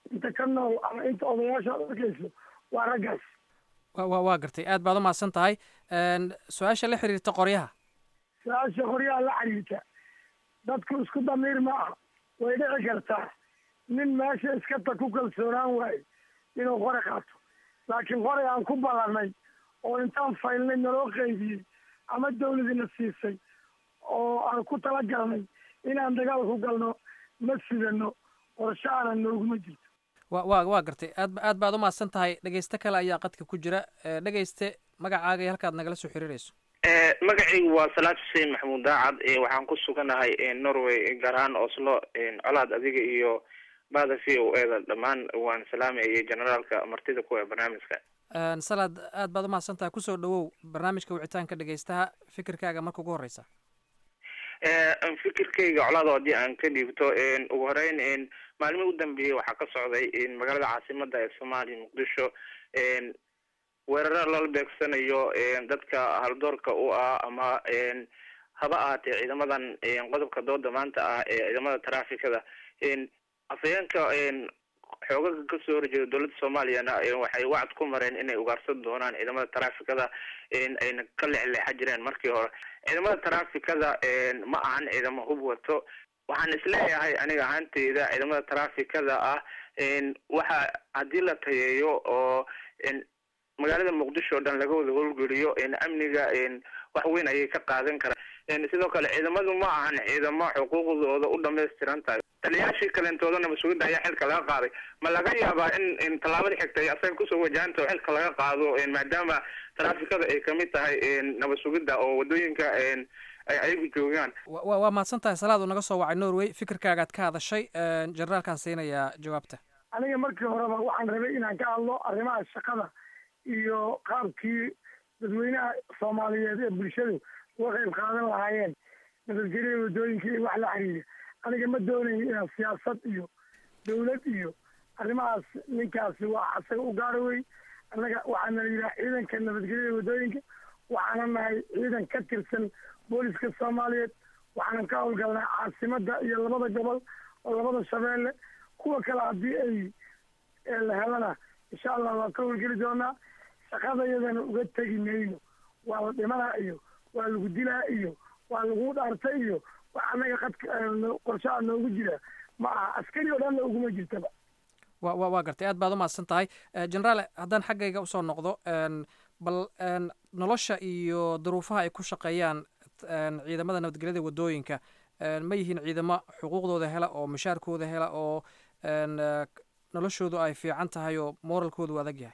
inta ka nool ama inta odayaasha ad arkayso waa raggaas wa wa waa gartay aad baad u mahadsan tahay su-aasha la xiriirta qoryaha su-aasha qoryaha la xiriirta dadku isku damiir ma aha way dhici kartaa nin meesha iska ta ku kalsoonaan waayo inuu qore qaato laakiin qoray aan ku ballanay oo intaan faylnay naloo qaybiyey ama dawladina siisay oo aan ku talagalnay inaan dagaal ku galno ma sidano qorshaana nooguma jirto wa wa waa gartay aad aad baad u mahadsan tahay dhegeyste kale ayaa qadka ku jira dhegeyste magacaaga iyo halkaad nagala soo xiriirayso magacaygu waa salaad xuseen maxamuud daacad waxaan ku suganahay norway gaar ahaan oslo colaad adiga iyo bada v o eda dhammaan waan salaamayay generaalka martida kuwa barnaamijka salaad aad baad u mahadsan tahay kusoo dhawow barnaamijka wicitaanka dhegeystaha fikirkaaga marka ugu horeysa fikirkayga colaado haddii aan ka dhiibto ugu horeyn maalmihii u dambeeyey waxaa ka socday magaalada caasimada ee soomaaliya muqdisho weeraro lala beegsanayo dadka haldoorka u ah ama haba ahaatee ciidamadan qodobka dooda maanta ah ee ciidamada traafikada afhayeenka xoogaga kasoo horjeeda dowladda soomaaliyana waxay wacd ku mareen inay ugaarsan doonaan ciidamada traafikada ayna ka leexleexa jireen markii hore ciidamada traafikada ma ahan ciidamo hub wato waxaan isleeyahay aniga ahaanteyda ciidamada traafikada ah waxa haddii la tayeeyo oo magaalada muqdisho o dhan laga wada howlgeliyo amniga wax weyn ayay ka qaadan karaan sidoo kale ciidamadu ma ahan ciidamo xuquuqdooda u dhamaystiran tahay taliyaashii kaleentoodana mas-uuliyadda ayaa xilka laga qaaday ma laga yaabaa in in tallaabadii xigtay asaga kusoo wajahanto xilka laga qaado maadaama traafikada ay kamid tahay nabad sugidda oo wadooyinka ay ayagu joogaan wa waa mahadsan tahay salaad uu naga soo wacay norway fikirkaagaad ka hadashay generaalkaan siinayaa jawaabta aniga markii horeba waxaan rabay inaan ka hadlo arrimaha shaqada iyo qaabkii dadweynaha soomaaliyeed ee bulshadu uga qayb qaadan lahaayeen nabadgelyada waddooyinka iyo wax la xiriira aniga ma doonayo inaan siyaasad iyo dawlad iyo arrimahaas ninkaasi waa asaga u gaara wey annaga waxaana la yidhaha ciidanka nabadgelyada waddooyinka waxaana nahay ciidan ka tirsan booliska soomaaliyeed waxaanan ka howlgalnaa caasimada iyo labada gobol oo labada shabeelle kuwa kale haddii ay la helana insha allah waan ka howlgeli doonaa shaqadayadana uga tegi mayno waa la dhimanaa iyo waa lagu dilaa iyo waa lagu dhaartay iyo wax annaga qadka qorshaha noogu jira ma aha askari oo dhanna uguma jirtaba wa wa waa gartay aad baad u mahadsan tahay generaal haddaan xaggayga usoo noqdo bal nolosha iyo duruufaha ay ku shaqeeyaan ciidamada nabadgelyada waddooyinka ma yihiin ciidamo xuquuqdooda hela oo mushaarkooda hela oo noloshoodu ay fiican tahay oo moralkoodu adag yahay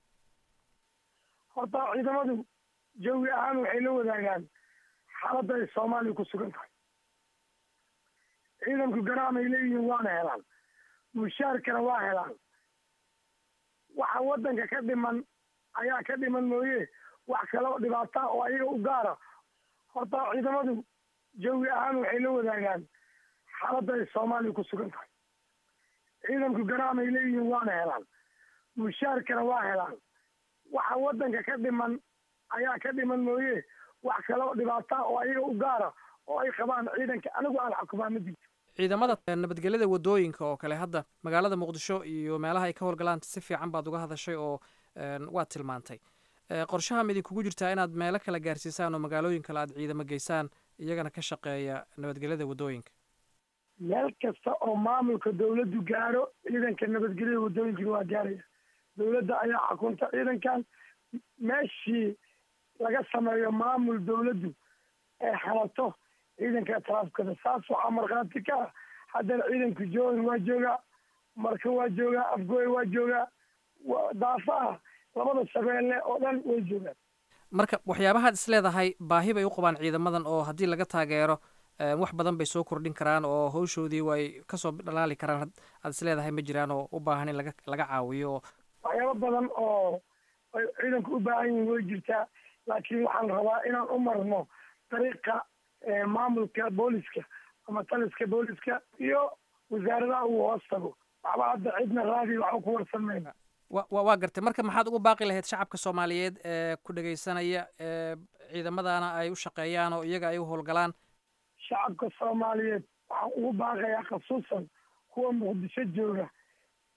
horta ciidamadu jawi ahaan waxay la wadaagaan xaaladda ay soomaaliya ku sugan tahay ciidanku garaamay leeyihiin waana helaan mushaarkana waa helaan waxa waddanka ka dhiman ayaa ka dhiman mooye wax kale oo dhibaata oo ayaga u gaara horta ciidamadu jawi ahaan waxay la wadaagaan xaaladda ay soomaaliya ku sugan tahay ciidanku garaamay leeyihiin waana helaan mushaarkana waa helaan waxa waddanka ka dhiman ayaa ka dhiman mooye wax kale oo dhibaata oo ayaga u gaara oo ay qabaan ciidanka anigu aan xukumaa ma jirto ciidamada nabadgelyada waddooyinka oo kale hadda magaalada muqdisho iyo meelaha ay ka howlgalaan si fiican baad uga hadashay oo waad tilmaantay qorshaha ma idinkugu jirtaa inaad meelo kale gaarsiisaan oo magaalooyin kale aad ciidamo geysaan iyagana ka shaqeeya nabadgelyada waddooyinka meel kasta oo maamulka dawladdu gaaro ciidanka nabadgelyada waddooyinkana waa gaaraya dawladda ayaa xukunta ciidankan meeshii laga sameeyo maamul dawladdu ee halato ciidanka traafikada saas waxaa markhaati ka ah haddana ciidanka joogan waa joogaa marka waa joogaa afgooy waa joogaa daafaha labada shabeelle oo dhan way joogaan marka waxyaabahaad is leedahay baahi bay u qabaan ciidamadan oo haddii laga taageero wax badan bay soo kordhin karaan oo hawshoodii way kasoo dhalaali karaan aad is leedahay ma jiraan oo u baahan in laga laga caawiyo oo waxyaabo badan oo ay ciidanku u baahan yihiin way jirtaa laakiin waxaan rabaa inaan u marno dariiqa maamulka booliska ama taliska booliska iyo wasaaradaha uu hoos tago waxba hadda cidna raadi waxba ku warsan mayna wa wa waa gartay marka maxaad ugu baaqi lahayd shacabka soomaaliyeed ee ku dhegaysanaya ee ciidamadana ay u shaqeeyaan oo iyaga ay u howlgalaan shacabka soomaaliyeed waxaan ugu baaqayaa khasuusan kuwa muqdisho jooga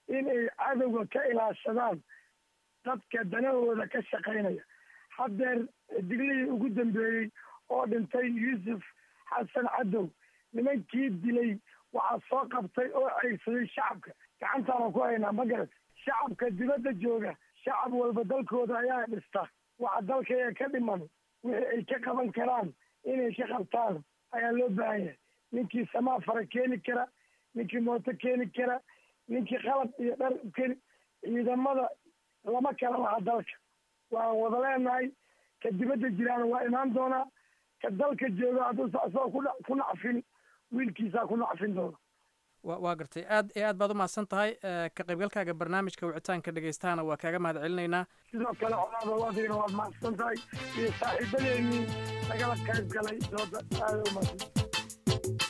inay cadowga ka ilaashadaan dadka danahooda ka shaqaynaya haddeer diglihii ugu dambeeyey oo dhintay yuusuf xasan cadow nimankii dilay waxaa soo qabtay oo ceyrsaday shacabka gacantaana ku haynaa ma garat shacabka dibadda jooga shacab walba dalkooda ayaa dhista waxa dalkaya ka dhiman wixii ay ka qaban karaan inay ka qabtaan ayaa loo baahan yahay ninkii samaa fara keeni kara ninkii mooto keeni kara ninkii qalab iyo dhar keeni ciidamada lama kala laha dalka waan wada leenahay ka dibadda jiraana waa imaan doonaa ka dalka jooga hadduusa asagoo ku nacfin wiilkiisaa ku nacfin doona wa waa gartay aad iyo aad baad u mahadsan tahay ka qaybgalkaaga barnaamijka wicitaanka dhegaystaana waa kaaga mahad celinaynaa sidoo kale colaada adigana waad mahadsan tahay iyo saaxiibadeennii lagala qayb galay dooda aada u mahadsan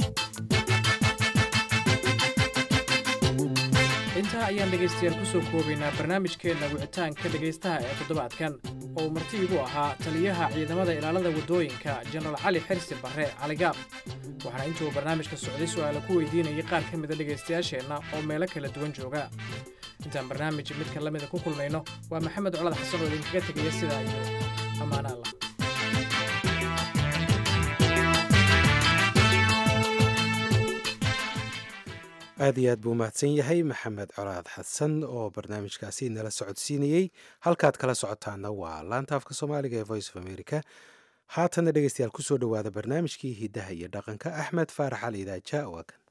intaa ayaan dhegaystayaal ku soo koobaynaa barnaamijkeenna wicitaanka dhegaystaha ee toddobaadkan oo uu marti igu ahaa taliyaha ciidamada ilaalada waddooyinka jenaraal cali xirsi barre caligaab waxaana intuu barnaamijka socday su'aala ku weydiinayay qaar ka mida dhegaystayaasheenna oo meelo kala duwan jooga intaan barnaamij midka la mida ku kulmayno waa maxamed colad xasan oo idinkaga tegaya sidaa iyo ammaano allah aad iyo aad buu mahadsan yahay maxamed colaad xasan oo barnaamijkaasi nala socodsiinayey halkaad kala socotaana waa laanta afka soomaaliga ee voice of america haatanna dhegeystayaal kusoo dhowaada barnaamijkii hiddaha iyo dhaqanka axmed faarax ali idaaja waa kan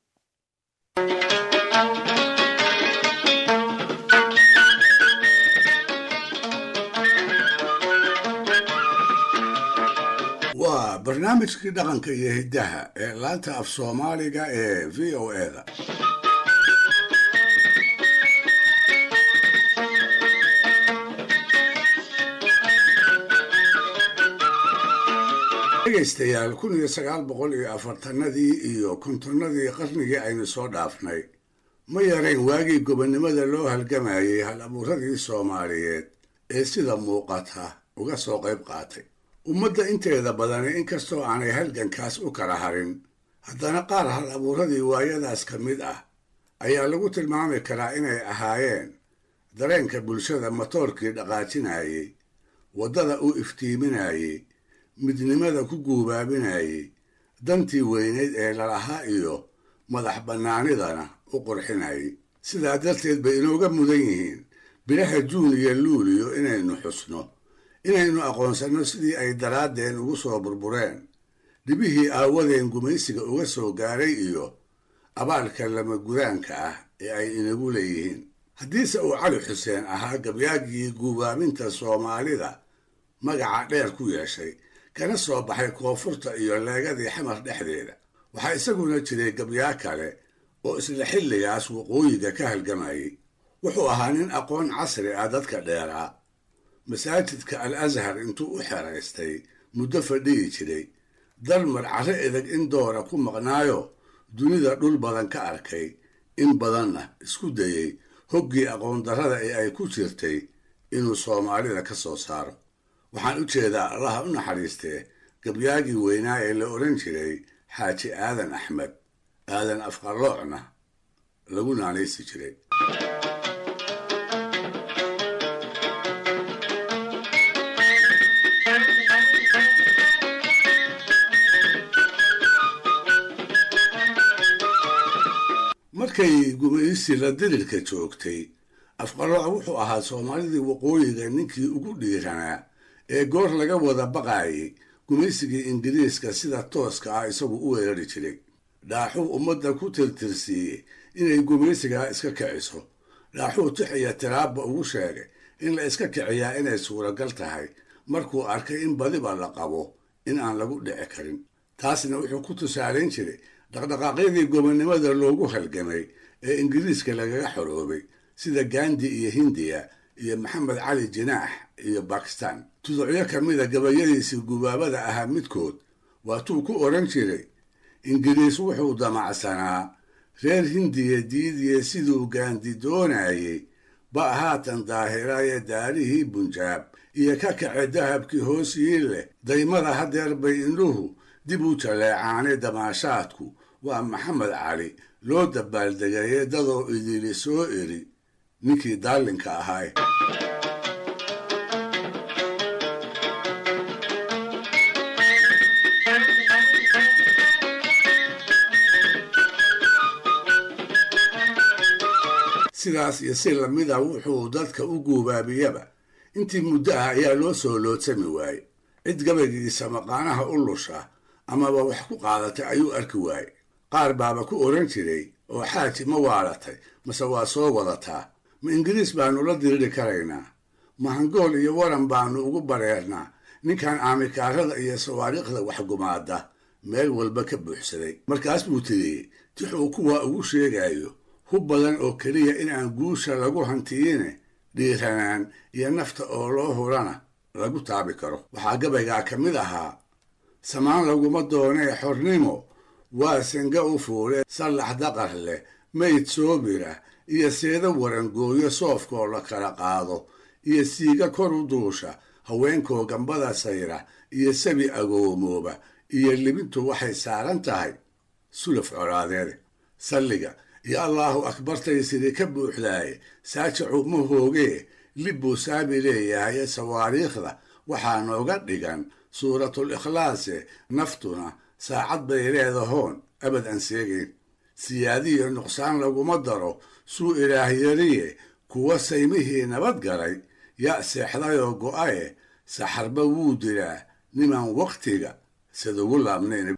waa barnaamijkii dhaqanka iyo hiddaha ee laanta af soomaaliga ee v o eda dhegaystayaal kun iyo sagaal boqol iyo afartanadii iyo kontonnadii qarnigii aynu soo dhaafnay ma yarayn waagii gobonnimada loo halgamayey hal abuuradii soomaaliyeed ee sida muuqata uga soo qayb qaatay ummadda inteeda badani inkastoo aanay halgankaas u kala harin haddana qaar hal abuuradii waayadaas ka mid ah ayaa lagu tilmaami karaa inay ahaayeen dareenka bulshada matoorkii dhaqaajinayey waddada u iftiiminayey midnimada ku guubaabinayey dantii weyneyd ee lalahaa iyo madax bannaanidana u qurxinayay sidaa darteed bay inooga mudan yihiin bilaha juun iyo luuliyo inaynu xusno inaynu aqoonsanno sidii ay daraaddeen ugu soo burbureen dhibihii aawadeen gumaysiga uga soo gaaray iyo abaalka lama gudaanka ah ee ay inagu leeyihiin haddiise uu cali xuseen ahaa gabyaagii guubaabinta soomaalida magaca dheer ku yeeshay kana soo baxay koonfurta iyo leegadii xamar dhexdeeda waxaa isaguna jiray gabyaa kale oo isla xilligaas waqooyiga ka halgamayay wuxuu ahaa nin aqoon casri ah dadka dheeraa masaajidka al ashar intuu u xeraystay muddo fadhiyi jiray dalmar carro edeg in doora ku maqnaayo dunida dhul badan ka arkay in badanna isku dayey hoggii aqoondarrada ee ay ku jirtay inuu soomaalida ka soo saaro waxaan u jeedaa allaha u naxariistee gabyaagii weynaa ee la odhan jiray xaaji aadan axmed aadan afqaloocna lagu naanaysi jiray markay gumaysi la dirirka joogtay afqalooc wuxuu ahaa soomaalidii waqooyiga ninkii ugu dhiiranaa ee goor laga wada baqaayay gumaysigii ingiriiska sida tooska ah isagu u weerari jiray dhaaxuu ummadda ku tirtirsiiyey inay gumaysigaa iska kiciso dhaaxuu tix iyo tiraabba ugu sheegay in la iska kiciyaa inay suuragal tahay markuu arkay in badiba la qabo in aan lagu dhici karin taasna wuxuu ku tusaalayn jiray dhaqdhaqaaqyadii gobonnimada loogu halgamay ee ingiriiska lagaga xoroobay sida gandi iyo hindiya iyo maxamed cali jinaax iyo bakistan tuducyo ka mida gabayadiisii gubaabada ahaa midkood waatuu ku odhan jiray ingiriis wuxuu damacsanaa reer hindiya diidiye siduu gaandi doonayey ba haatan daahiraye daarihii bunjaab iyo ka kace dahabkii hoos yii leh daymada hadeer bay indhuhu dib u jaleecaane damaashaadku waa maxamed cali loo dabaaldegaye dadoo idili soo eri ninkii daalinka ahaay sidaas iyo si lamida wuxuu dadka u guubaabiyaba intii muddo ah ayaa loo soo loodsami waayey cid gabaygiisa maqaanaha u lusha amaba wax ku qaadatay ayuu arki waayey qaar baaba ku odhan jiray oo xaaji ma waalatay mase waa soo wadataa ma ingiriis baannu la diriri karaynaa ma hangool iyo waran baannu ugu bareernaa ninkan aamikaarada iyo sawaariikhda waxgumaada meel walba ka buuxsaday markaas buu tiriyey tix uu kuwa ugu sheegayo hub badan oo keliya in aan guusha lagu hantiyine dhiiranaan iyo nafta oo loo hurana lagu taabi karo waxaa gabaygaa ka mid ahaa samaan laguma doonee xornimo waa senga u fuule sallax daqar leh mayd soobira iyo seeda warangooyo soofkoo la kala qaado iyo siiga kor u duusha haweenkoo gambada sayra iyo sabi agoomooba iyo libintu waxay saaran tahay sulaf colaadeede salliga iyo allaahu akbartay sidii ka buuxdaaye saajacu ma hoogee lib buu saabi leeyahay sawaariikhda waxaa nooga dhigan suuratul ikhlaase naftuna saacad bay leedahoon abad aan seegayn siyaadiyo nuqsaan laguma daro suu ilaah yariye kuwa saymihii nabad galay yaa seexdayoo go'aye saxarba wuu dilaa nimaan wakhtiga sidugu laabnayn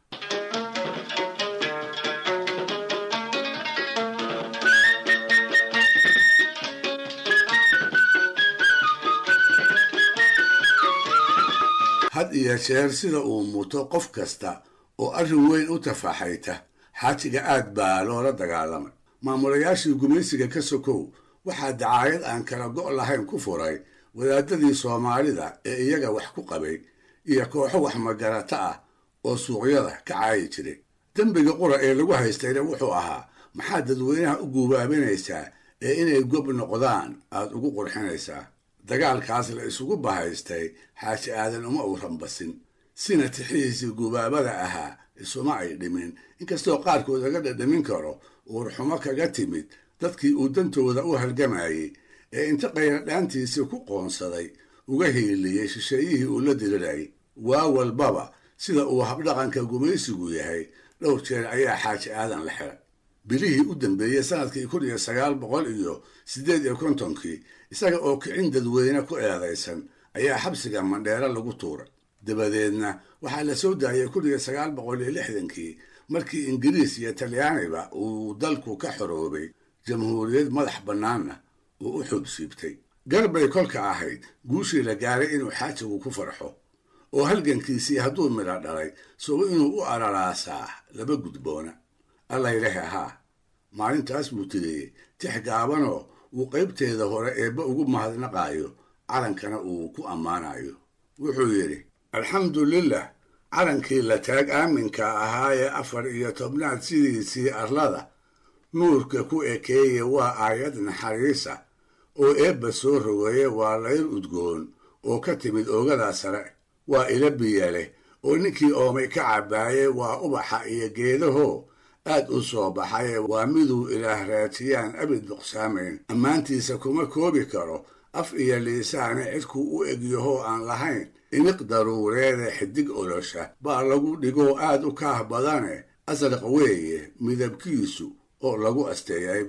had iyo jeer sida uu muto qof kasta oo arrin weyn u tafaxayta xaajiga aad baa loola dagaalamay maamulayaashii gumaysiga ka sokow waxaa dacaayad aan kala go' lahayn ku furay wadaadadii soomaalida ee iyaga wax ku qabay iyo kooxo wax magarata ah oo suuqyada ka caayi jiray dembiga qura ee lagu haystayna wuxuu ahaa maxaad dadweynaha u guubaabinaysaa ee inay gob noqdaan aad ugu qurxinaysaa dagaalkaas la isugu bahaystay xaaji aadan uma uu rambasin sina tixihiisii gubaabada ahaa isuma ay dhimin inkastoo qaarkood laga dhadhamin karo uurxumo kaga timid dadkii uu dantooda u halgamayey ee inta qayradhaantiisii ku qoonsaday uga hiiliyey shisheeyihii uu la dirirayay waa walbaba sida uu habdhaqanka gumaysigu yahay dhowr jeer ayaa xaaji aadan la xiray bilihii u dambeeyey sanadkii kun iyo sagaal boqol iyo siddeed iyo kontonkii isaga oo kicin dadweyne ku eedaysan ayaa xabsiga mandheero lagu tuuray dabadeedna waxaa la soo daayay kun iyo sagaal boqol iyo lixdankii markii ingiriis iyo talyaaniba uu dalku ka xoroobay jamhuuriyad madax bannaanna uu u xubsiibtay garbay kolka ahayd guushii la gaaray inuu xaajigu ku farxo oo halgankiisii hadduu midho dhalay sobo inuu u araraasaa laba gudboona allaylehe ahaa maalintaas buu tiriyey tix gaabanoo uu qaybteeda hore eebba ugu mahadnaqaayo calankana uu ku ammaanayo wuxuu yidhi alxamdulilah calankii la taag aaminka ahaa ee afar iyo tobnaad sidiisii arlada nuurka ku ekeeye waa aayad naxariisa oo eebba soo rogeeye waa layr udgoon oo ka timid oogada sare waa ila biya leh oo ninkii oomay ka cabbaaye waa ubaxa iyo geedaho aad u soo baxaye waa miduu ilaah raajiyaan abid nuqsaamayn ammaantiisa kuma koobi karo af iyo liisaane cidkuu u egyahoo aan lahayn iniq daruureede xidig olosha baa lagu dhigoo aad u kaah badane asraq weeye midabkiisu oo lagu asteeyay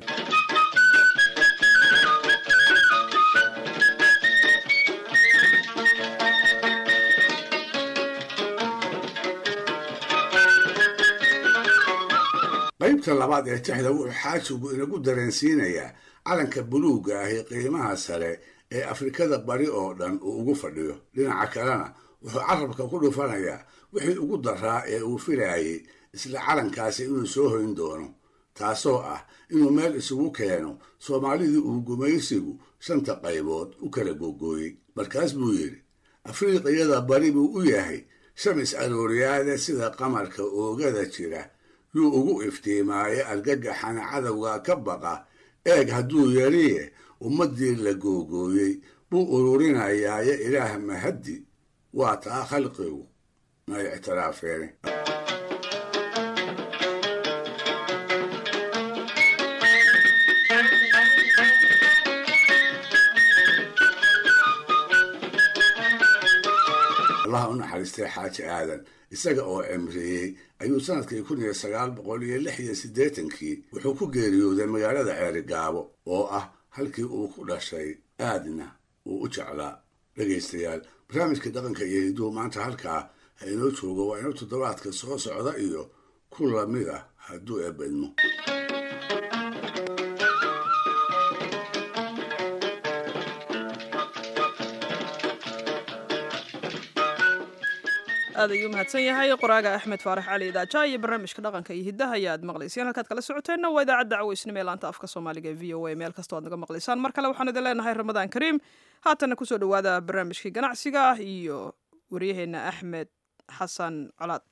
qaybta labaad ee tixda wuxuu xaajigu inagu dareensiinayaa calanka buluugga ahi qiimaha sare ee afrikada bari oo dhan uu ugu fadhiyo dhinaca kalena wuxuu carabka ku dhufanayaa wixii ugu daraa ee uu filaayey isla calankaasi inuu soo hoyn doono taasoo ah inuu meel isugu keeno soomaalidii uu gumaysigu shanta qaybood u kala googooyey markaas buu yidhi afriiqiyada bari buu u yahay shamis arooriyaade sida qamarka oogada jira yuu ugu iftiimaaye argagaxana cadowga ka baqa eeg hadduu yariye ummaddii la googooyey buu ururinayaaye ilaah mahaddi waa taa khalqigu may ictiraafeene naxariistay xaaji aadan isaga oo cimriyey ayuu sanadkii kun iyo sagaal boqol iyo lix iyo siddeetankii wuxuu ku geeriyooday magaalada ceerigaabo oo ah halkii uu ku dhashay aadna uu u jeclaa dhegaystayaal barnaamijka dhaqanka iyo hiduhu maanta halkaa ha inoo joogo waa inuu toddobaadka soo socda iyo ku lamid ah hadduu eebadmo aad ayuu mahadsan yahay qoraaga axmed faarax cali idaaja iyo barnaamijka dhaqanka iyo hiddaha ayaad maqlayseen halkaad kala socoteenna waa idaacadda caweysnimo ee laanta afka soomaaliga ee v o a meel kastoo aad naga maqlaysaan mar kale waxaan idin leenahay ramadaan kariim haatanna kusoo dhowaada barnaamijkii ganacsiga iyo waryaheenna axmed xasan colaad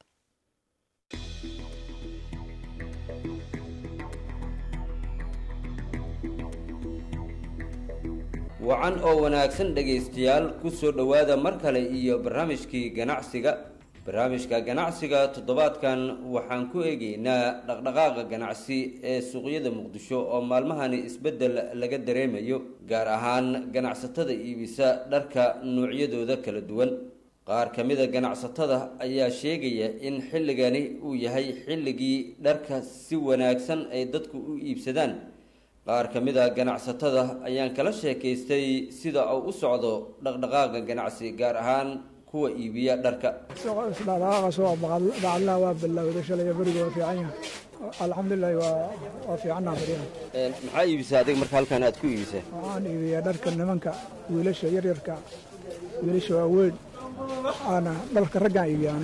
wacan oo wanaagsan dhegaystayaal ku soo dhowaada mar kale iyo barnaamijkii ganacsiga barnaamijka ganacsiga toddobaadkan waxaan ku eegaynaa dhaqdhaqaaqa ganacsi ee suuqyada muqdisho oo maalmahani isbeddel laga dareemayo gaar ahaan ganacsatada iibisa dharka noocyadooda kala duwan qaar ka mida ganacsatada ayaa sheegaya in xilligani uu yahay xilligii dharka si wanaagsan ay dadku u iibsadaan qaar ka mid a ganacsatada ayaan kala sheekaystay sida uu u socdo dhaqdhaqaaqa ganacsi gaar ahaan kuwa iibiya dharka dhaqdhaqaaqa soo bacadlaha waa bilowday shalay beriga waa fiican yahay alxamdulilahi waa waa fiicannaa fadhiya maxaa iibisaa adiga marka halkan aad ku iibisaa waxaan iibiyaa dharka nimanka wiilasha yaryarka wiilasha waaweyn aana dharka raggaan iibiyaan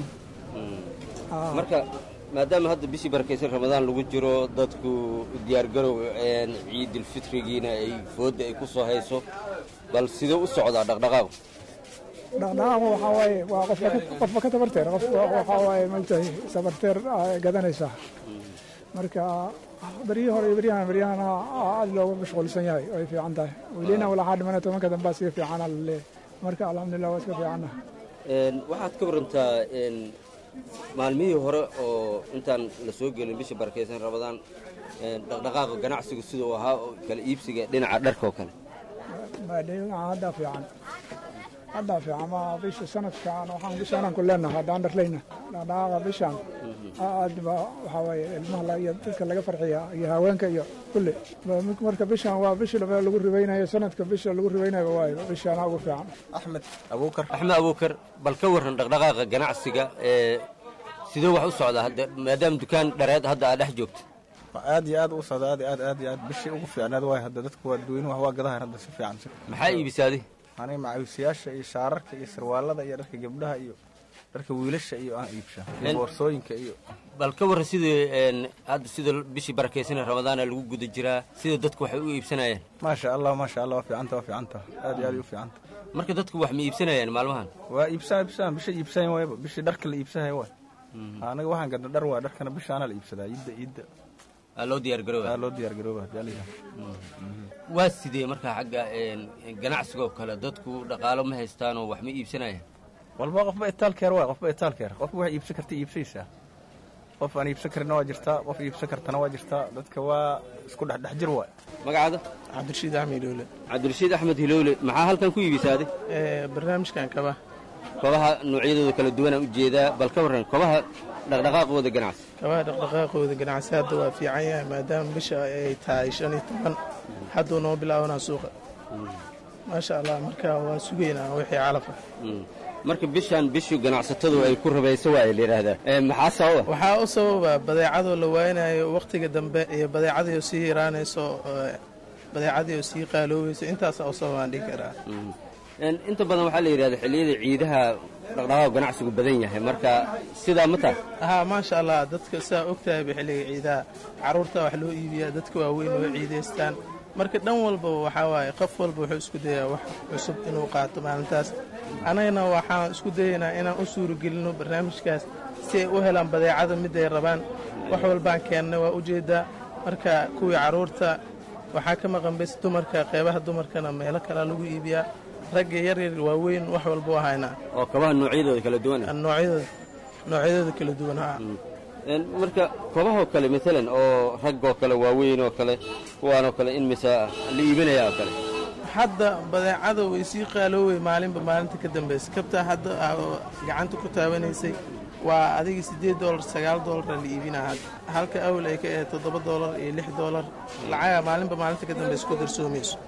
marka maadaama hadda bishii barakaysan ramadaan lagu jiro dadku diyaargarow ciidilfitrigiina ay foodda ay ku soo hayso bal sidee u socdaa dhaqdhaqaaqu dhaqdhaqaaqu waxaa waaye waa qofka qofba ka tabarteer qofka waxaa waaye maogtahay tabarteer gadanaysaa marka beryihii hore iyo beryahan beryahan aad looga mashquulsan yahay ay fiican tahay welina walaxaa dhimana tobanka dambaa sii fiicana laleeyahay marka alxamdulilah waa iska fiicanna waxaad ka warantaa maalmihii hore oo intaan la soo gelin bisha barakaysan ramadaan dhaqdhaqaaqa ganacsigu siduu ahaa oo kala iibsiga dhinaca dharka oo kale haddaa fiican haddaa fiican ma bisha sanadkan waxaan bishaanaan ku leenahay haddaan dharlayna dhaqdhaqaaqa bishaan aad ba waxaa waaye ilmaha iyo dadka laga farxiya iyo haweenka iyo kulli marka bishaan waa bishi lagu ribaynayo sanadka bisha lagu ribaynayo waayo bishaana ugu fiican axmed abuukar axmed abuukar bal ka warran dhaqdhaqaaqa ganacsiga ee sidee wax u socdaa hadda maadaama dukaan dhareed hadda aad dhex joogto aad iyo aad u socda aad aad aad iyo aad bishii ugu fiicnaad waay hadda dadku waa dadweynuhu wax waa gadahan hadda si fiican maxaa iibisaadi aniga macawisayaasha iyo shaararka iyo sarwaalada iyo dharka gabdhaha iyo dharka wiilasha iyo aan iibsha iyo boorsooyinka iyo bal ka warran sidii hadda sida bishii barakaysan ramadaana lagu guda jiraa sida dadku waxay u iibsanayaan maasha allah maasha allah waa fiicanta waa fiicanta aad iyo aad u fiicanta marka dadku wax ma iibsanayaan maalmahan waa iibsaa iibsaa bisha iibsayan waayba bishii dharka la iibsahay waay anaga waxaan gadna dhar waa dharkana bishaana la iibsadaa iidda iidda loo diyaargarooba loo diyaargarooba jaaliga waa sidee markaa xagga ganacsigoo kale dadku dhaqaalo ma haystaanoo wax ma iibsanayaan walba qofba itaalkeer waay qofba itaalkeer qofka wax iibsan karta iibsaysaa qof aan iibsan karina waa jirtaa qof iibsan kartana waa jirtaa dadka waa isku dhexdhex jir waay magacaada cabdirashiid axmed hilowle cabdirashiid axmed hilowle maxaa halkan ku iibisaade barnaamijkan kaba kobaha noocyadooda kala duwanaan ujeedaa bal ka warran kobaha dhaqdhaqaaqooda ganacsi kabaha dhaqdhaqaaqooda ganacsi hadda waa fiican yahay maadaama bisha ay tahay shan iyo toban hadduu noo bilaabanaa suuqa maasha allah marka waan sugaynaa wixii calafa marka bishaan bishii ganacsatadu ay ku rabayso waa la yidhaahdaa maxaa sababa waxaa u sababa badeecadoo la waaynayo wakhtiga dambe iyo badeecadii oo sii yaraanayso badeecadii oo sii qaaloobayso intaasaa u sababaan dhihi karaa inta badan waxaa la yidhahda xilliyada ciidaha dhaqdhaqaaq ganacsigu badan yahay marka sidaa ma tahay haa maasha allah dadka saa ogtahayba xilliga ciidaha carruurta wax loo iibiyaa dadka waaweyn oo ciidaystaan marka dhan walbaba waxaa waaye qof walba wuxuu isku dayaa wax cusub inuu qaato maalintaas annagana waxaan isku dayaynaa inaan u suuragelinno barnaamijkaas si ay u helaan badeecada miday rabaan wax walbaan keennay waa ujeeddaa marka kuwii carruurta waxaa ka maqan bes dumarka qeybaha dumarkana meelo kalea lagu iibiyaa ragga yaryar waaweyn wax walba u haynaa oo kabaha noocyadooda kala duwan noocyadooda noocyadooda kala duwan haa marka kobahoo kale maalan oo raggoo kale waaweyn oo kale kuwaanoo kale in mise la iibinaya oo kale hadda badeecada way sii qaaloowey maalinba maalinta ka dambaysa kabtaa hadda gacanta ku taabanaysay waa adiga siddeed doolar sagaal doolara la iibinaa hadda halka awal ay ka ahayd toddoba doolar iyo lix doolar lacaga maalinba maalinta ka dambaysa ku darsoomayso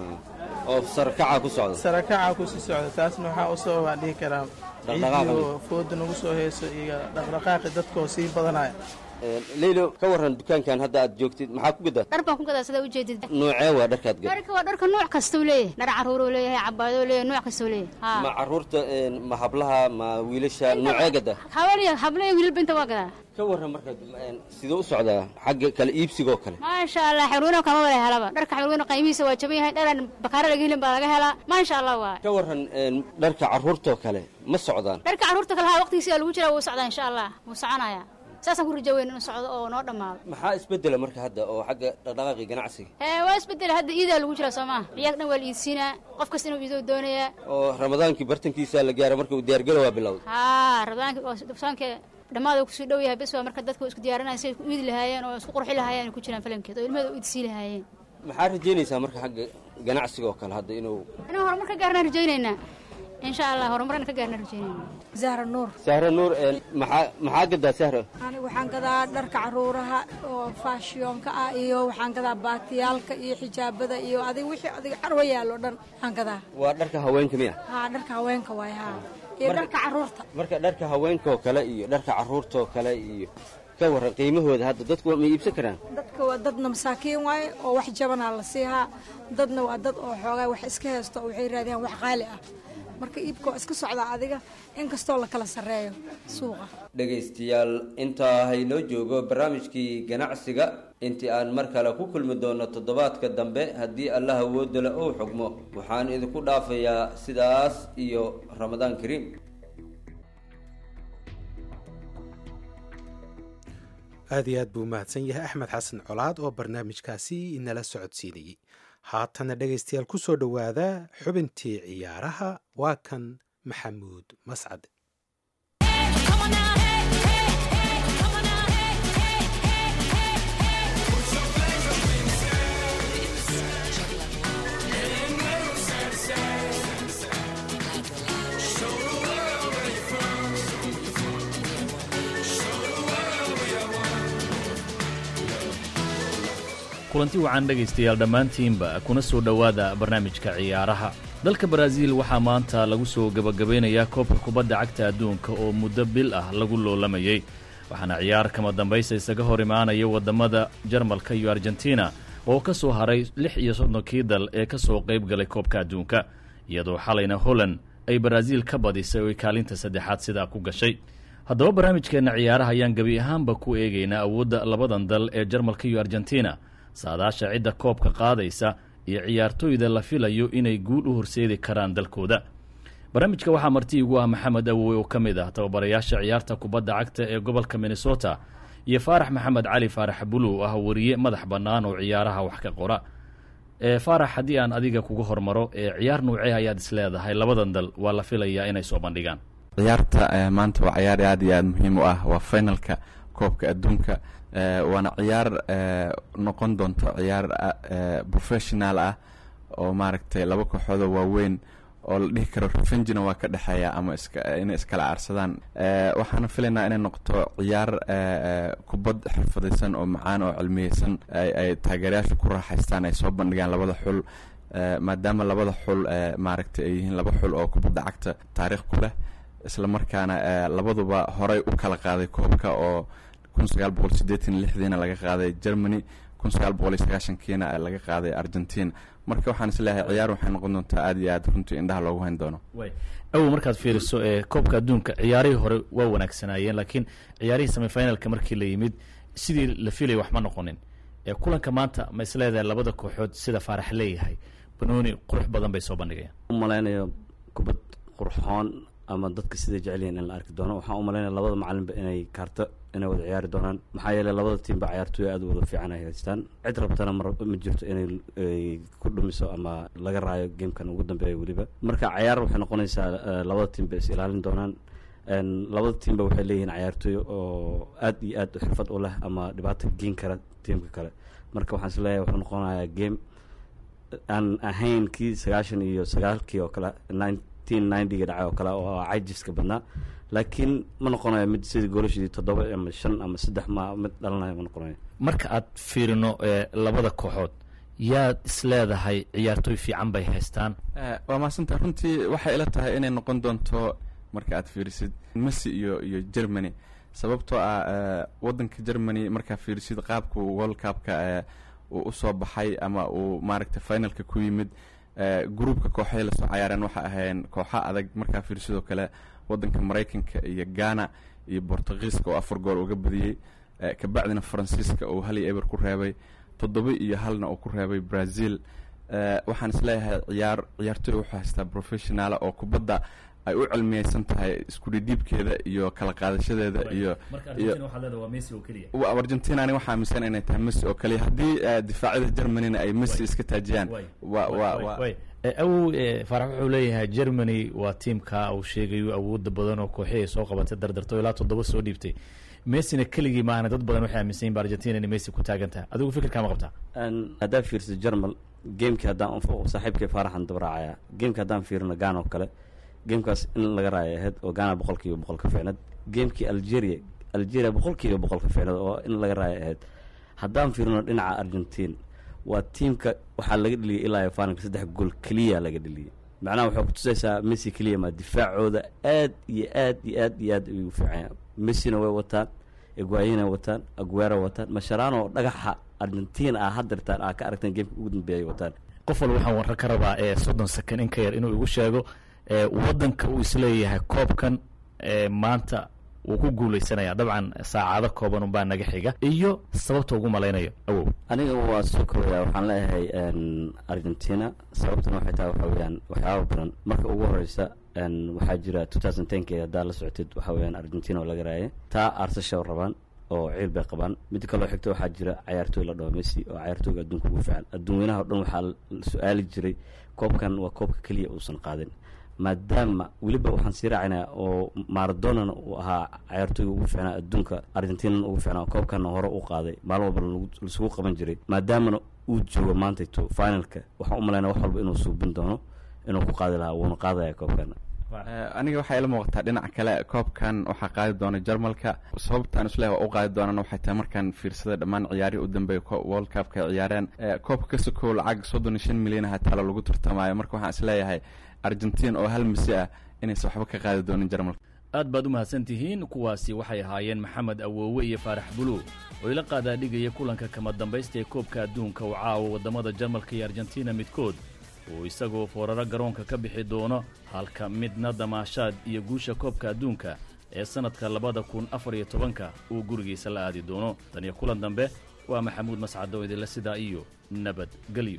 oo sarakaca ku socda sarakaca ku sii socda taasna waxaa u sababaa dhihi karaa ciidiioo fooda nagu soo hayso iyo dhaqdhaqaaqi dadkaoo sii badanaya leylo ka waran dukaankan hadda aad joogtid maxaa ku gadaa dhar baan ku gadaa sidaa ujeedid noocee waa dharkaad gad dharka waa dharka nooc kastuu leeyahay dhar caruuruu leeyahay cabaadoo leeyahay nooc kastuu leeyahay ma caruurta ma hablaha ma wiilasha noocee gada hawaliya hablaya wiilba inta waa gadaa ka waran marka sidee u socdaa xagga kala iibsigoo kale maasha allah xirweyno kama wada helaba dharka xirweyno qiimihiisa waa jaban yahay dharan bakaara laga helin baa laga helaa maasha allah waa ka waran dharka caruurtoo kale ma socdaan dharka caruurta kale ha waqtigiisa lagu jiraa wuu socdaa insha allah wuu soconaya saasaan ku raja weyn inuu socdo oo noo dhammaado maxaa isbedela marka hadda oo xagga dhaqdhaqaaqii ganacsiga ee waa isbedela hadda iidaa lagu jiraa soo maa ciyaag dhan waa la iidsiinaa qof kasta inuu iidoo doonayaa oo ramadaankii bartankiisa la gaara marka uu diyaargalo waa bilowday haa ramadaanka soonka dhammaada kusii dhow yahay bes waa marka dadka isku diyaarinaya siday ku iidi lahaayeen oo isku qurxi lahaayeen ay ku jiraan falankeed oo ilmaheda u iidsii lahaayeen maxaa rajaynaysaa marka xagga ganacsiga oo kale hadda inuu inaan horumar ka gaarnaan rajaynaynaa insha allah horumarana ka gaarnaan rajaynayna zahra nuur sahra nuur maxaa maxaa gadaa sahra aniga waxaan gadaa dharka caruuraha oo faashiyonka ah iyo waxaan gadaa baatiyaalka iyo xijaabada iyo adig wixii adiga carwa yaallo dhan waxaan gadaa waa dharka haweenka miya haa dharka haweenka waay haa iyo dharka caruurta marka dharka haweenkaoo kale iyo dharka caruurtaoo kale iyo ka waran qiimahooda hadda dadku ma iibsan karaan dadka waa dadna masaakiin waaye oo wax jabanaa la siihaa dadna waa dad oo xoogaa wax iska haysto oo waxay raadiyaan wax qaali ah marka iibka waa iska socdaa adiga inkastoo la kala sarreeyo suuqa dhegaystayaal intaa haynoo joogo barnaamijkii ganacsiga intii aan mar kale ku kulmi doono toddobaadka dambe haddii allah awoodale uu xugmo waxaan idinku dhaafayaa sidaas iyo ramadaan kariim aad iyo aad buu mahadsan yahay axmed xasan colaad oo barnaamijkaasi inala socodsiinayey haatana dhegaystayaal ku soo dhowaada xubintii ciyaaraha waa kan maxamuud mascad kulanti wacan dhegaystayaal dhammaantiinba kuna soo dhowaada barnaamijka ciyaaraha dalka baraaziil waxaa maanta lagu soo gebagabeynayaa koobka kubadda cagta adduunka oo muddo bil ah lagu loolamayey waxaana ciyaar kama dambaysa isaga hor imaanaya waddamada jarmalka iyo argentina oo ka soo haray lix iyo soddonkii dal ee ka soo qayb galay koobka adduunka iyadoo xalayna holland ay baraaziil ka badisay oo ay kaalinta saddexaad sidaa ku gashay haddaba barnaamijkeenna ciyaaraha ayaan gebi ahaanba ku eegaynaa awoodda labadan dal ee jarmalka iyo argentina saadaasha cidda koobka qaadaysa iyo ciyaartooyda la filayo inay guul u horseedi karaan dalkooda barnaamijka waxaa marti igu ah maxamed awowe oo ka mid ah tababarayaasha ciyaarta kubadda cagta ee gobolka minnesota iyo faarax maxamed cali faarax bulu oo ah wariye madax bannaan oo ciyaaraha wax ka qora faarax haddii aan adiga kuga hormaro ciyaar nuucee ayaad is leedahay labadan dal waa la filayaa inay soo bandhigaan ciyaarta maanta waa ciyaar aad iyo aad muhiim u ah waa finalka koobka adduunka waana ciyaar noqon doonto ciyaar professional ah oo maaragtay laba kooxoodoo waaweyn oo la dhihi karo revengina waa ka dhexeeya ama inay iskala aarsadaan waxaana filaynaa inay noqoto ciyaar kubad xirfadaysan oo macaan oo cilmiyeysan ay taageerayaasha ku raaxaystaan ay soo bandhigaan labada xul maadaama labada xul maaragtay ay yihiin laba xul oo kubadda cagta taariikh ku leh isla markaana labaduba horey u kala qaaday koobka oo kun sagaal boqol sideetan lixdiina laga qaaday germany kun sagaal boqol iyo sagaashankiina laga qaaday argentina marka waxaan isleeyahay ciyaar waxay noqon doontaa aad iyo aad runtii indhaha loogu hayn doono awow markaad fiiriso ee koobka adduunka ciyaarihii hore waa wanaagsanaayeen laakiin ciyaarihii semifinalka markii la yimid sidii la filaya wax ma noqonin ee kulanka maanta ma isleedahay labada kooxood sida faarax leeyahay banooni qurux badan bay soo bandhigayaan u malaynayo kubad qurxoon ama dadka siday jecelyihiin in la arki doono waxaan u malaynaya labada macalinba inay kaarto inay wada ciyaari doonaan maxaa yeeley labada tiimba ciyaartooy aad u wada fiican ay haystaan cid rabtana mar ma jirto inay ku dhumiso ama laga raayo gamekan ugu dambeeya weliba marka ciyaar waxay noqonaysaa labada tiimba is ilaalin doonaan labada tiimba waxay leeyihiin ciyaartooy oo aad iyo aad xirfad u leh ama dhibaato geen kara tiimka kale marka waxaan is leeyahay wuxuu noqonayaa game aan ahayn kii sagaashan iyo sagaalkii oo kale nineteen ninety-ga dhacay oo kale oo cajiska badnaa laakiin ma noqonayo mid sidii goolashadii toddoba ama shan ama saddex ma mid dhalanayo ma noqonayo marka aad fiirino ee labada kooxood yaad isleedahay ciyaartooy fiican bay haystaan Eh, waa mahadsantaha runtii waxay ila tahay inay noqon doonto marka aad fiirisid messi iyo iyo germany sababtoo ah eh, wadanka germany markaa fiirisid qaabku world cupka eh, uu usoo baxay ama uu maaragta finalka ku yimid eh, gruupka kooxahay lasoo cayaareen waxa ahayn kooxa adag markaa fiirisidoo kale wadanka maraykanka iyo ghana iyo bortugiiska oo afar gool uga badiyey eh, kabacdina faransiiska uu hal iyo eber ku reebay toddoba iyo halna uu ku reebay brazil Eh, waxaan isleeyahay ciyaar ciyaartoy wuxuu haystaa professionaala oo kubadda ay u cilmiyeysan tahay isku dhidhiibkeeda iyo kala qaadashadeeda iyo iyo wa- argentina ani waxaa aaminsan inay tahay messi oo kaliya haddii eh, difaacyada germanyna ay messi iska taajiyaan wa wa wa awow eh, faarax wuxuu leeyahay germany waa tiimka uu sheegayo awooda badan oo kooxihii ay soo qabatay dardarto ilaa toddoba soo dhiibtay messina keligii maahana dad badan waxay aaminsan yihin ba argentina inay messi ku taagan tahay adigu fikirkaa ma qabtaa Een, haddaan fiirsa germal gamekii haddaan unfo saaxiibkay faaraxan dabraacaya gamekii haddaan fiirino ghana oo kale gamekaas in laga raaya ahayd oo ghana boqolkiiba boqol ka fiicnad gamekii algeria algeria boqolkiiba boqol ka fiicnad oo in laga raaya ahayd haddaan fiirino dhinaca argentine waa tiimka waxaa laga dheliyay ilaa iyo finalka saddex gool keliya laga dheliyay macnaha waxay kutusaysaa messi keliya ma difaacooda aad iyo aad iyo aad iyo aad ayuu fiicanya messina way wataan eguayina wataan aguera wataan masharano oo dhagaxa argentina ah hadirtaan aa ka aragteen gameka ugu dambeeyay wataan qof walba waxaan warka ka rabaa ee soddon second in ka yar inuu igu sheego ee wadanka uu isleeyahay koobkan ee maanta wuu ku guuleysanaya dabcan saacado kooban unbaa naga xiga iyo sababta ugu malaynayo awow aniga waa soo kooyaa waxaan leeyahay n argentina sababtana waxay tahay waxa weeyaan waxyaaba badan marka ugu horeysa n waxaa jira two thousand tenki haddaa la socotid waxa weeyaan argentina oo laga raaya taa arsasha rabaan oo ciil bay qabaan mid kaloo xigta waxaa jira cayaartooy la dhaho messi oo cayaartooyga adduunka ugu fiican adduunweynaha o dhan waxaa la su-aali jiray koobkan waa koobka keliya uusan qaadin maadaama weliba waxaan sii raacinaa oo maradonana uu ahaa cayaartooyga ugu fiicnaa adduunka argentinana ugu fiicnaa koobkana hore u qaaday maalin walba lagu- lasugu qaban jiray maadaamana uu joogo maantayto finalka waxaan u malaynaa wax walba inuu suubin doono inuu ku qaadi lahaa wuuna qaadaya koobkana Eh, aniga waxay ila muuqataa dhinaca kale koobkan waxaa qaadi doona jarmalka sababtaan isleeyahay waa u qaadi doonana waxay tahay markaan fiirsaday dhammaan ciyaarihii u dambeeya ko- world cupka ay ciyaareen Eh, koobka ka sokow lacag soddon iyo shan milyan aha taalo lagu tartamayo marka waxaan isleeyahay argentin oo hal misi ah inaysan waxba ka qaadi doonin jarmalka aad baad u mahadsan tihiin kuwaasi waxay ahaayeen maxamed awoowe iyo faarax buluw oo ila qaadaadhigaya kulanka kama dambaysta ee koobka adduunka uu caawa waddamada jarmalka iyo argentina midkood uu isagoo fooraro garoonka ka bixi doono halka midna damaashaad iyo guusha koobka adduunka ee sannadka labada kun afar iyo tobanka uu gurigiisa la aadi doono tan iyo kulan dambe waa maxamuud mascado idinle sidaa iyo nabadgelyo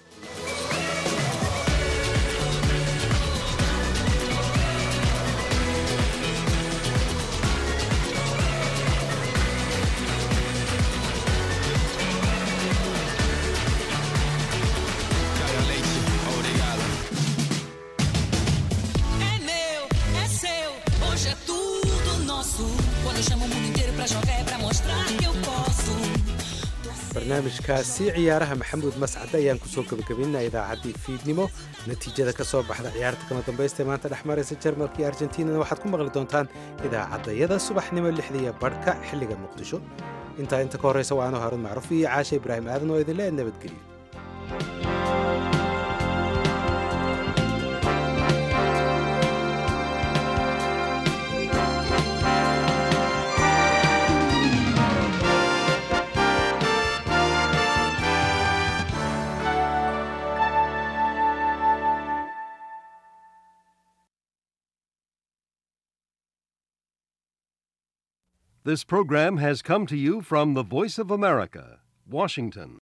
É meu, é seu, hoje é tudo nosso. Quando eu chamo o mundo inteiro pra jogar é pra mostrar que eu posso. barnaamijkaasi ciyaaraha maxamuud mascade ayaan kusoo gebagabaynaa idaacaddii fiidnimo natiijada ka soo baxda ciyaarta kama dambaysta ee maanta dhex maraysa jarmalka iyo argentinana waxaad ku maqli doontaan idaacaddayada subaxnimo lixda iyo badhka xilliga muqdisho intaa inta ka horraysa waa anuu haruun macruuf iyo caasha ibraahim aadan oo idinle nabadgelyo This program has come to you from the Voice of America, Washington.